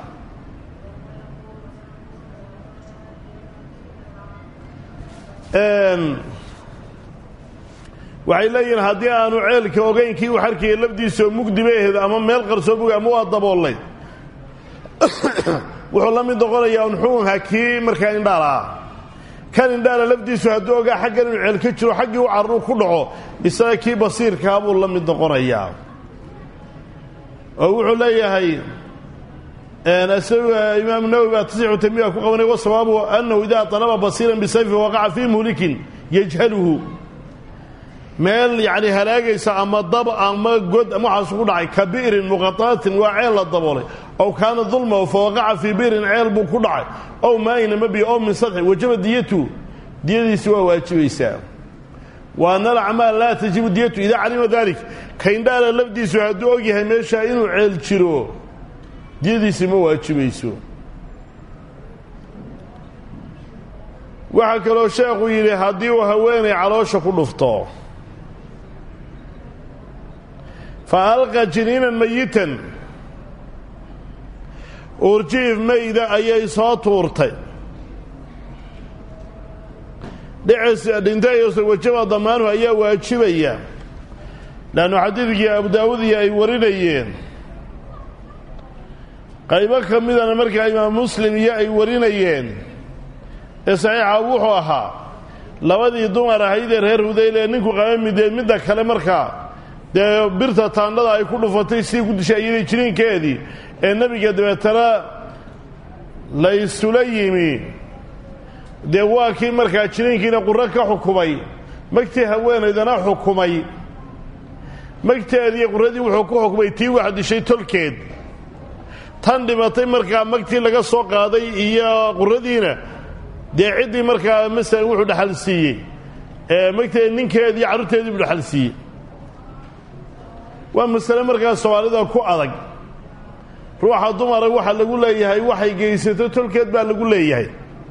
waxay leeyihiin haddii aanu ceelka ogeynkii uu xarkaya lafdiisaoo mugdiba aheed ama meel qarsoo mug ama waa daboolay wuxuu la mid noqonayaa unxuunha kii markaa indhaalaah kan indhaala lafdiisu hadduu ogaa xaggan inuu ceel ka jiro xaggii u carruu ku dhaco isaga kii basiirkaa buu la mid noqonayaa oo wuxuu leeyahay isaga imaamu nawowi baa tasixu tamiya ku qabanay wasawaabu annahu idaa talaba basiiran bisayfi waqaca fii muhlikin yajhaluhu meel yacni halaagaysa ama dab ama god ama waxaas ku dhacay ka bi'rin muqataatin waa ceel la daboolay ow kaana dulma fa waqaca fii bi'rin ceel buu ku dhacay ow maayna mabiya ow min sadxin wajaba diyatu diyadiisi waa waajibaysaa wa ana alacmaal laa tajibu diyatu idaa calima dalik kaindhaala lafdiisu hadduu ogyahay meeshaa inuu ceel jiro diyadiisi ma waajibayso waxaa kaloo sheekhu yidhi haddii uu haweenay caloosha ku dhufto fa alqa jiniinan mayitan uurjiif mayda ayay soo tuurtay dhicis dhintayso wajaba damaanuhu ayaa waajibaya leannu xadiidkii abu daawud iyo ay warinayeen qaybo ka midana markaa imaam muslim iyo ay warinayeen ee saxiixa wuxuu ahaa labadii dumar ahaydee reer hudayl ee ninku qaba mideed midda kale markaa dee birta taandhada ay ku dhufatay sidii ku dishay iyadii jiniinkeedii ee nebiga dabeetana la isula yimi dee waa kii markaa jiniinkiina qurro ka xukumay magtii haweenaydana xukumay magteedii qurradii wuxuu ku xukumay tii wax dishay tolkeed tan dhibatay markaa magtii laga soo qaaday iyo qurradiina dee ciddii markaa masalan wuxuu dhexal siiyey magteedi ninkeedii carruurteedii buu dhexal siiyey waa masale markaa soomaalida ku adag ruuxa dumara waxa lagu leeyahay waxay geysato tolkeed baa lagu leeyahay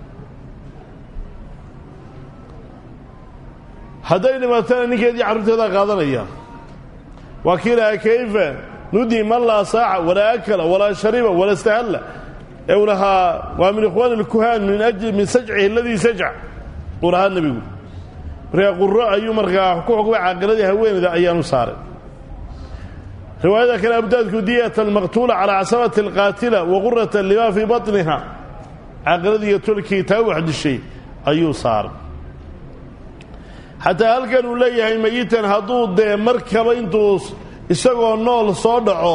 hadday dhimatana ninkeedii carruurteedaa qaadanaya waa kii lahaa kayfa nudi man laa saaca walaa akala walaa shariba walaa istahalla ee uu lahaa waa min ikhwaani اlkuhaan min ajli min sajcihi aladii sajc uu lahaa nebigu markaa quro ayuu markaa ku xukmay caaqiladii haweenayda ayaanu saaray riwaayada kale abdaadku diyata almaqtuula calaa casabati alqaatila wa qurata lima fii baطniha caaqiladii iyo tolkii taa wax dishay ayuu saaray xataa halkan uu leeyahay mayitan hadduu dee markaba intuu isagoo nool soo dhaco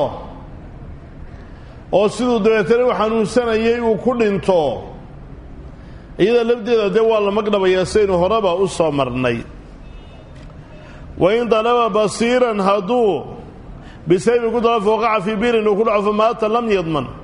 oo siduu dabeetana u xanuunsanayay uu ku dhinto iyada lafdeeda dee waa la magdhabayaa saynu horeba u soo marnay wa in dalaba basiiran hadduu bisaybi ku dala fooqaca fii biirin uu ku dhaco famaata lam yadman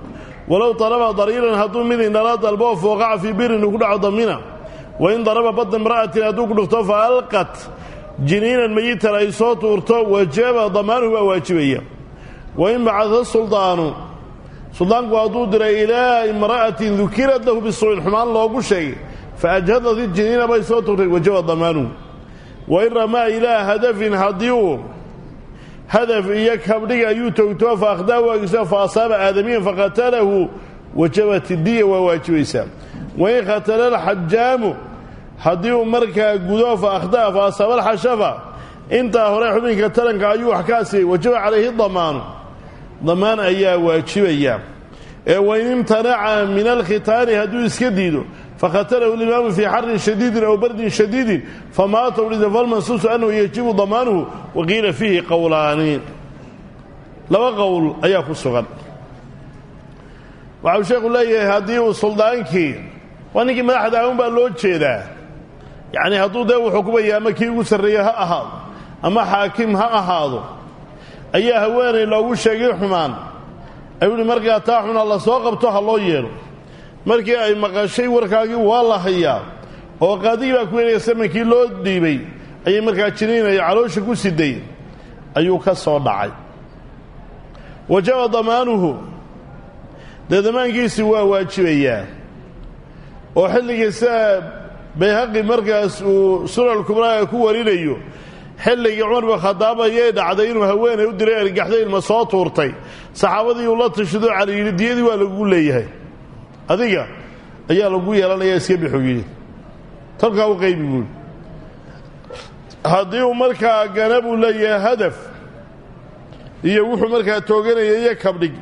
walow daraba dariiran hadduu mid indhala dalbo oo fooqaca fii birin uu ku dhaco damina wain daraba badda imra'atin hadduu ku dhufto fa alqat jiniinan mayitan ay soo tuurto wajaba damaanuhu baa waajibaya wain bacada suldaanu suldaanku hadduu diray ilaa imra'atin dukirat lahu bisuuin xumaan loogu sheegay fa ajhadat ijiniina bay soo tuurtay wajaba damaanuhu wain ramaa ilaa hadafin haddii uu hadaf iyo kabdhiga ayuu toogtoo fa akhdaa waagiso fa asaaba aadamiyan faqatalahu wajabat diya waa waajibaysaa wain khatala alxajaamu haddii uu markaa gudo fa akhdaa fa asaaba alxashafa intaa hore xubinka taranka ayuu wax ka asiyay wajaba calayhi damaanu damaan ayaa waajibaya ee wain imtanaca min alkhitaani hadduu iska diido fakhatalahu limaamu fii xarin shadiidin aw bardin shadiidin famaata ulida falmansuusu annahu yajibu damaanuhu waqiila fiihi qowlaani laba qowl ayaa ku sugan waxau sheekhu leeyahay haddii uu suldaankii waa ninkii madaxda aun baa loo jeedaa yacni hadduu dee uu xukumaya ama kii ugu sarreeye ha ahaado ama xaakim ha ahaado ayaa haweenay loogu sheegay xumaan ayuu ihi markaa taa xuna la soo qabto ha loo yeelo markii ay maqashay warkaagii waa la hayaa oo qaadigii baa ku weenaya samankii loo dhiibay ayay markaa jiniinaya caloosha ku siday ayuu ka soo dhacay wajaba damaanuhu dee damaankiisi waa waajibayaa oo xilligii sida bayhaqi markaas uu sunan kubraaga ku warinayo xilligii cumar bin khadaab ayay dhacday inuu haweenay u diray argaxday ilma soo tuurtay saxaabadii uu la tashido cali yidhi diyadii waa lagu leeyahay adiga ayaa lagu yeelanayaa iska bixu yidhi talkaa u qaybi buui haddii uu markaa gana buu leeyahay hadaf iyo wuxuu markaa tooganaya iyo kabdhig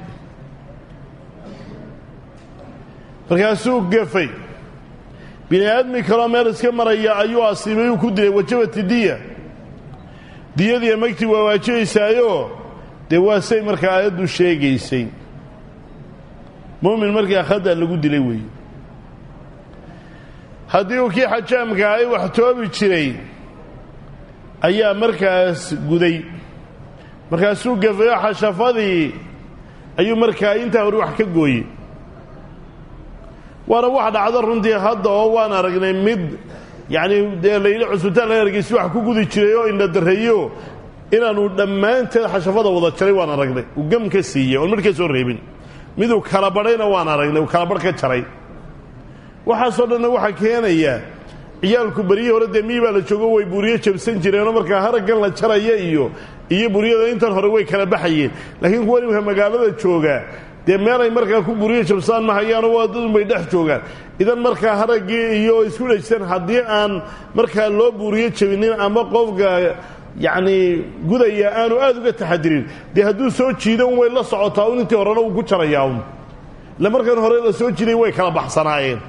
markaasuu gafay bini aadmi kaloo meel iska maraya ayuu asiibay uu ku dilay wajabati diya diyadiiya magtii waa waajibaysaayoo dee waa say markaa aayaddu sheegaysay mu'min markaa khada lagu dilay weeye haddii uu kii xajaamka ay wax toobi jiray ayaa markaas guday markaasuu gafayo xashafadii ayuu markaa intaa hore wax ka gooyey waana wax dhacdo runtii hadda oo waan aragnay mid yacni dee layidhi cusbitaan laga argaysi wax ku gudi jiray oo indhadarreeyo inaanu dhammaanteed xashafada wada jaray waan aragnay uu gam ka siiyey oon midh ka soo reebin miduu kala badhayna waan aragnay uu kala badh ka jaray waxaasoo dhanna waxaa keenaya ciyaalku beryihii hore dee mii baa la joogo way buriyo jabsan jireenoo markaa haraggan la jaraya iyo iyo buryada intan hore way kala baxayeen laakiin kuwa nimka magaalada joogaa dee meelay markaa ku buriyo jabsaan ma hayaano waa dadunbay dhex joogaan idan markaa haraggii iyo isku dhejsan haddii aan markaa loo buuriyo jabinin ama qofka yacni gudaya aanu aad uga taxadirin dee hadduu soo jiida un way la socotaa un intii horena uu ku jarayaa un ille markan hore la soo jiiday way kala baxsanaayeen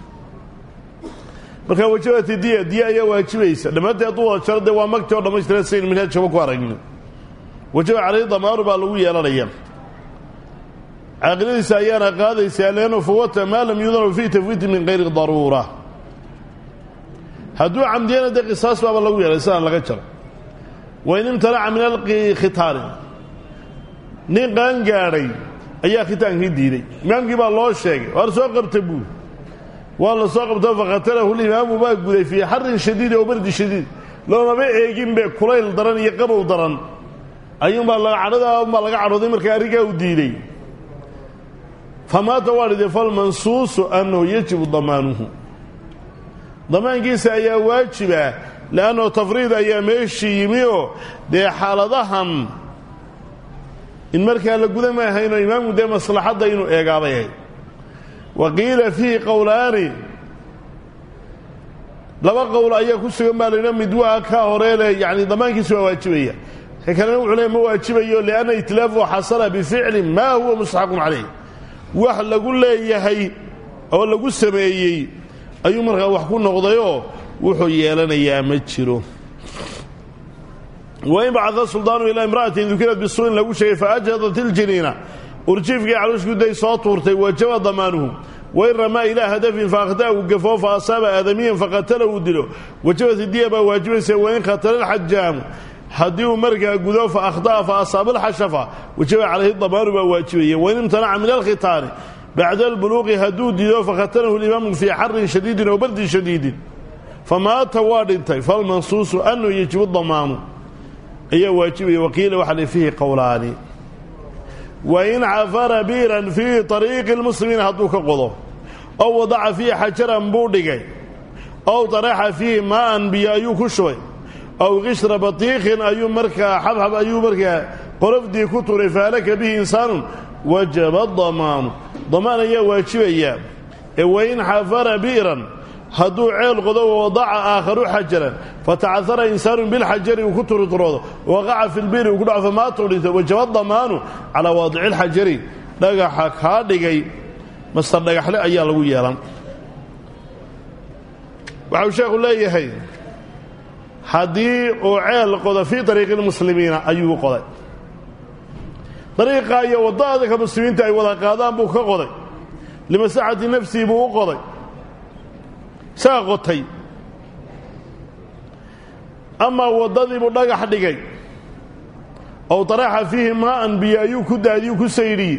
markaa wajabati diya diya ayaa waajibaysa dhammaantii hadduu wada jaro dee waa magti oo dhammaystiran sayn minhaaj kaba ku aragni wajaba calayhi damaaru baa lagu yeelanaya caaqiladiisa ayaana qaadaysaa leannu fawata maa lam yudanu fii tafwiiti min kayri daruura hadduu camdiyana dee qisaas baaba lagu yeelay sidaan laga jaro wain imtanaca min alkhitaani nin qaan gaadhay ayaa khitaankii diiday imaamkii baa loo sheegay waar soo qabta buur waa la soo qabto fakatalahu limaamu baa guday fii xarin shadiid oo bardi shadiid loomaba eeginbe kulayl daran iyo qabow daran ayuunbaa cadhadaa unbaa laga cadhooday markaa arrinkaa u diiday famaata waa dhidee falmansuusu annahu yajibu damaanuhu damaankiisa ayaa waajiba le'annahu tafriid ayaa meeshii yimi oo dee xaaladahan in markaa la guda maahaynoo imaamku dee maslaxadda inuu eegaabay ahayd wa qiila fiihi qowlaani laba qowl ayaa ku sugan baa laydha mid waa ka horeele yacni damaankiisa waa waajibaya ka kalena wuxuu leey ma waajibayo lianna itlaafu xasala bificlin maa huwa mustaxaqun calayh wax lagu leeyahay oo lagu sameeyey ayuu markaa wax ku noqdayoo wuxuu yeelanayaa ma jiro wain bacada suldaanu ilaa imra'atin dukirat bisuuin lagu sheegay faajhadat iljiniina urjiifkii caluushguday soo tuurtay wajaba damaanuhu wain ramaa ilaa hadafin faakhda'u gafoo fa asaaba aadamiyan faqatala uu dilo wajabati diya baa waajibaysa wain khatala alxajaamu haddii uu markaa gudo fa akhda'a fa asaaba alxashafa wajaba calayhi damaanu baa waajibaya wain imtanaca min alkhitaani bacda albuluuqi hadduu diido fakhatanahu limaamu fii xarin shadiidin oo bardin shadiidin famaata waa dhintay falmansuusu anuu yajibu damaanu ayaa waajibaya waqiila waxaa le fiihi qowlaani wain cafara biiran fii ariiqi lmuslimiin hadduu ka qodo ow wadaca fiihi xajaran buu dhigay ow daraxa fiihi maaan biyo ayuu ku shubay ow qishra batiiqin ayuu markaa xabxab ayuu markaa qorofdii ku turay fahalaka bihi insaanun wajaba damaanu damaan ayaa waajibaya ee wain xafara bi'ran hadduu ceel qodo wadaca aakharu xajaran fatacahara insaanu bilxajari uu ku turuturoodo waqaca fi lbiiri uu ku dhaco famaata u dhintay wajaba damaanu calaa waadici lxajari dhagaxa kaa dhigay mastar dhagaxle ayaa lagu yeelan waxau sheekhu leeyahay haddii uu ceel qodo fii ariiqi lmuslimiina ayuu qoday dariiqa iyo waddadka muslimiinta ay wada qaadaan buu ka qoday limasaxati nafsihi buu u qoday saa qotay amaa waddadiibuu dhagax dhigay ow daraxa fiihi maa'an biyo ayuu ku daadiyuu ku saydhiyey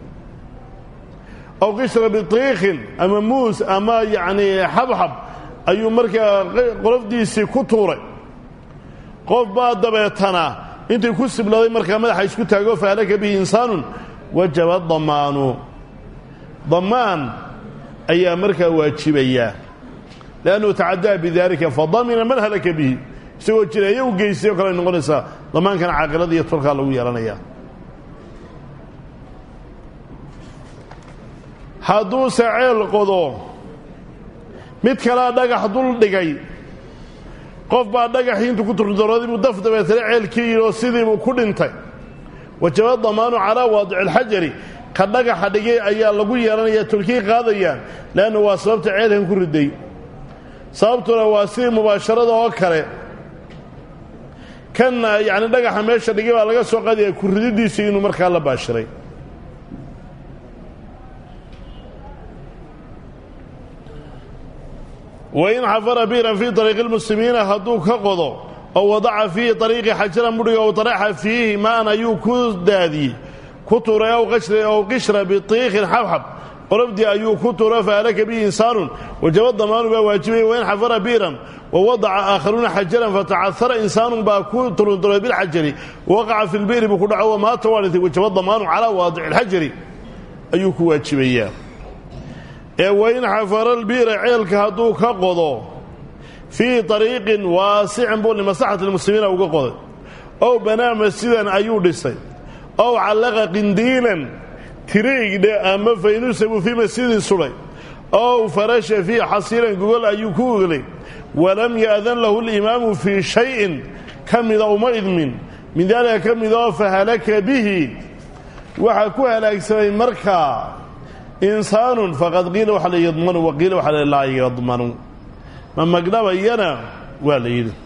ow qishra bitiikhin ama muus ama yacnii xabxab ayuu markaa qolofdiisii ku tuuray qof baa dabeetana intii ku sibladay markaa madaxa isku taago fahalaka bihi insaanun wajaba damaanu damaan ayaa markaa waajibayaa liannahu tacadaa bidaalika fadamina man halaka bihi isagoo jireeyo u geystay o kale ay noqonaysaa damaankana caaqilada iyo tolkaa lagu yeelanayaa hadduuse ceel qodo mid kalea dhagax dul dhigay qof baa dhagaxii intuu ku turdaroodii buu daf dabeetana ceelkii yidhi oo sidiibuu ku dhintay wajaba damaanu calaa waadici alxajari ka dhagaxa dhigay ayaa lagu yeelanayaa tolkii qaadayaan leanna waa sababta ceelkan ku riday sababtuna waa sidii mubaasharada oo kale kanna yacni dhagaxa meesha dhigay baa laga soo qaadaya ku rididiisii inuu markaa la baashiray wain xafara biiran fii ariiqi lmuslimiina hadduu ka qodo oo wadaca fiihi ariiqi xajaran budhiga ow daraxa fiihi maan ayuu ku daadiyey ku tuuray ow qishra bitiikhin xabxab qolofdii ayuu ku tuuro fahalaka bihi insaanun wajaba damaanu baa waajibaya wain xafara biiran wawadaca aakharuuna xajaran fatacahara insaanun baa ku turunturay bilxajari waqaca fi lbi'ri buu ku dhaco wamaata waa dhintay wajaba damaanu calaa waadici alxajari ayuu ku waajibayaa ee wain xafara lbi'ra ceelka hadduu ka qodo fii ariiqin waasicin buu limaslaxati lmuslimiina uga qoday ow banaa masjidan ayuu dhisay ow callaqa qindiilan tiriigdhe ama faynusa buu fii masjidin sudhay ow farasha fii xasiiran gogol ayuu ku oglay walam ya'dan lahu limaamu fii shayin ka mida uma idmin min daalika ka mid oo fahalaka bihi waxaa ku halaagsamay markaa insaanun faqad qiila waxa la yadmanu waqiila waxa la laa yadmanu ma magdhabayana waa la yidhi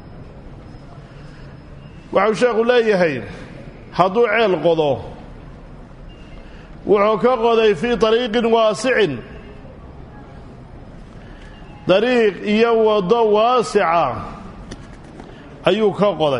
waxau sheekhu leeyahay hadduu ceel qodo wuxuu ka qoday fii ariiqin waasicin dariiq iyo waddo waasica ayuu ka qoday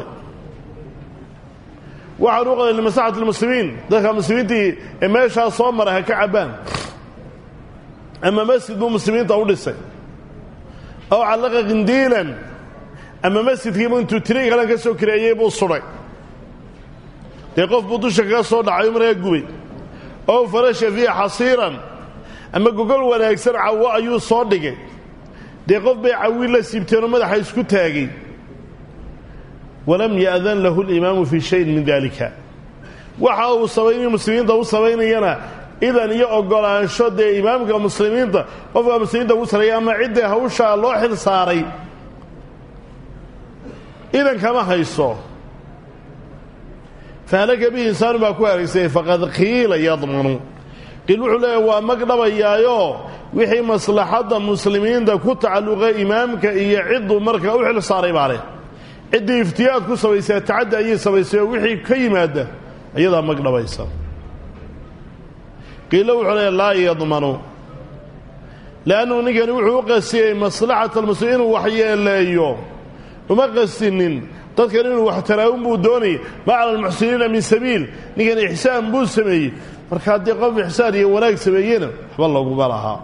waxaan u qoday limaslaxati lmuslimiin dadka muslimiintii ee meeshaa soo mara ha ka cabbaan ama masjid buu muslimiinta u dhisay ow callaqa qindiilan ama masjidkiibu intuu tiri kalan ka soo kireeyey buu sudhay dee qof buu dusha kaga soo dhacay markaa gubay ow farasha fiiha xasiiran ama gogol wanaagsan cawo ayuu soo dhigay dee qof bay cawi la siibteenoo madaxa isku taagay walam ya'dan lahu limaamu fii shayin min dalika waxa uu sabaynayo muslimiinta u samaynayana idan iyo ogolaansho dee imaamka muslimiinta qofka muslimiinta ugu sareeya ama ciddii hawshaa loo xil saaray idan kama hayso fahalaka bihi insaanu baa ku halagsayay faqad qiila yadmanu qiil wuxuu leeyahy waa magdhabayaayo wixii maslaxadda muslimiinta ku tacalluqa imaamka iyo cidduu markaa u xil saaray baa leh ciddii iftiyaad ku samaysay tacaddi ayay samaysay oo wixii ka yimaada ayadaa magdhabaysa qiilo wuxuu leeya laa yadmanu leannuhu ninkani wuxuu u qasiyey maslaxata almuslimiin inuu waxyeeleeyo uma qasinin dadkan inuu wax taraawun buu doonayay ma cala almuxsiniina min sabiil ninkan ixsaan buu sameeyey marka haddii qof ixsaan iyo wanaag sameeyena waxba laguma lahaa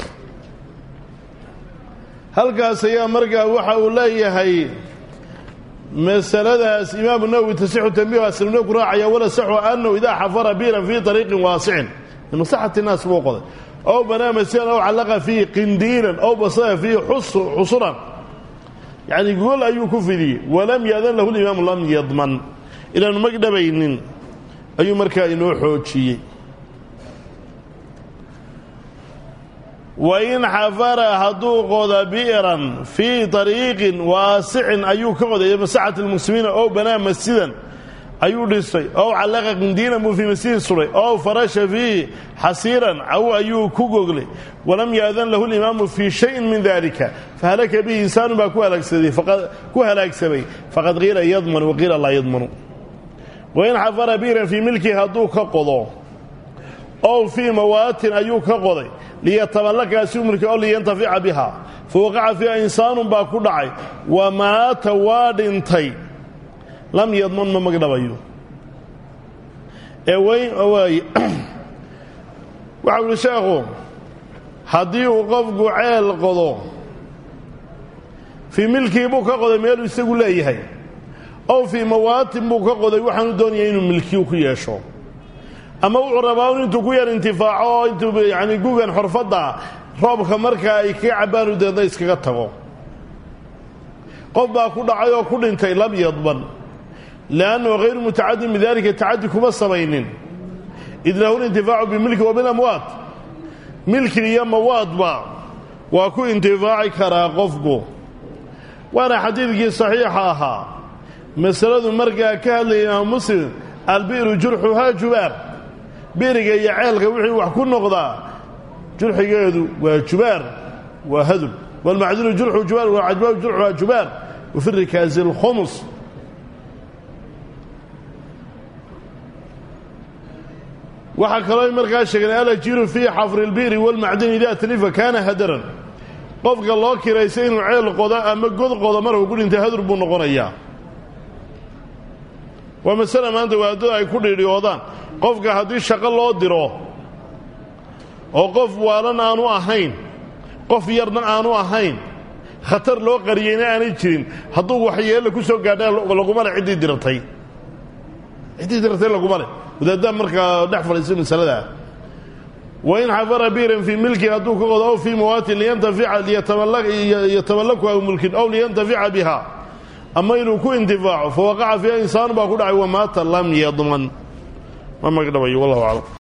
halkaas ayaa markaa waxa uu leeyahay masaladaas imaamu nawowi tasixu tambiih aslamna ku raacaya wala saxu anahu idaa xafara biiran fii ariiqin waasicin limasaxati naas buu qoday ow banaa masiran ow callaqa fiihi qindiilan ow basada fiihi xusuran yacni gogol ayuu ku fidiyey walam yaadan lahu limaamu lam yadman inaanu magdhabaynin ayuu markaa inoo xoojiyey wain xafara hadduu qoda bi'ran fii ariiqin waasicin ayuu ka qoday masaxati lmuslimiina ow banaa masjidan ayuu dhistay ow callaqa qindiinan buu fii masjidin suray ow farasha fiihi xasiiran caw ayuu ku goglay walam yaadan lahu limaamu fii shayin min dalika fahalaka bihi insaanu baa ku halaagsamay faqad qiila yadman waqiila laa yadmanu wain xafara bi'ran fii milkihi hadduu ka qodo ow fii mawaatin ayuu ka qoday liyataballakaasi umilki oo liyantafica biha fa waqaca fiiha insaanun baa ku dhacay wa maata waa dhintay lam yadman ma magdhabayo ee wayn waay waxau uhi sheekhu haddii uu qofku ceel qodo fii milkii buu ka qoday meeluu isagu leeyahay ow fii mawaatin buu ka qoday waxaanu doonaya inuu milkiyu ku yeesho ama wuxuu rabaa un intuu ku yar intifaaco oo intuu yani gugan xorfadda roobka markaa ay kaga cabbaanu deedna iskaga tago qof baa ku dhacay oo ku dhintay lam yadban liannahu hayru mutacadin bidalika tacadi kuma samaynin id lahu lintifaacu bimilki wa bilamwaad milki iyo mawaadba waa ku intifaaci karaa qofku waana xadiidkii saxiixa ahaa masaladu markaa ka hadlaya imaam muslim albi'ru jurxuhaa jubaar biriga iyo ceelka wixii wax ku noqdaa jurxigeedu waa jubaar waa hadul walmacdinu jurxu jubaar walcajbaabu jurxuhaa jubaar wafi rikaasi alkhumus waxaa kaloo markaa sheegeen alajiru fii xafri اlbi'ri walmacdini idaa talifa kaana hadaran qofka loo kiraysay inuu ceel qodo ama god qodo markuu ku dhintay hadur buu noqonayaa waa masale maanta waadada ay ku dhiidhiyoodaan qofka haddii shaqo loo diro oo qof waalan aanu ahayn qof yarna aanu ahayn khatar loo qariyeyna aanay jirin hadduu waxyeella ku soo gaadha laguma le ciddii diratay ciddii diratay laguma leh wadaaddaa markaa dhex fadhiisa masaladaa wain xafara biiran fii milki hadduu ka qodo ow fii mawaatin liyataballaku aw mulkin ow liyantafica biha ama inuu ku intifaaco fa waqaca fiiha insaanu baa ku dhacay wamaata lam yadman ma magdhabayo wallahu aclam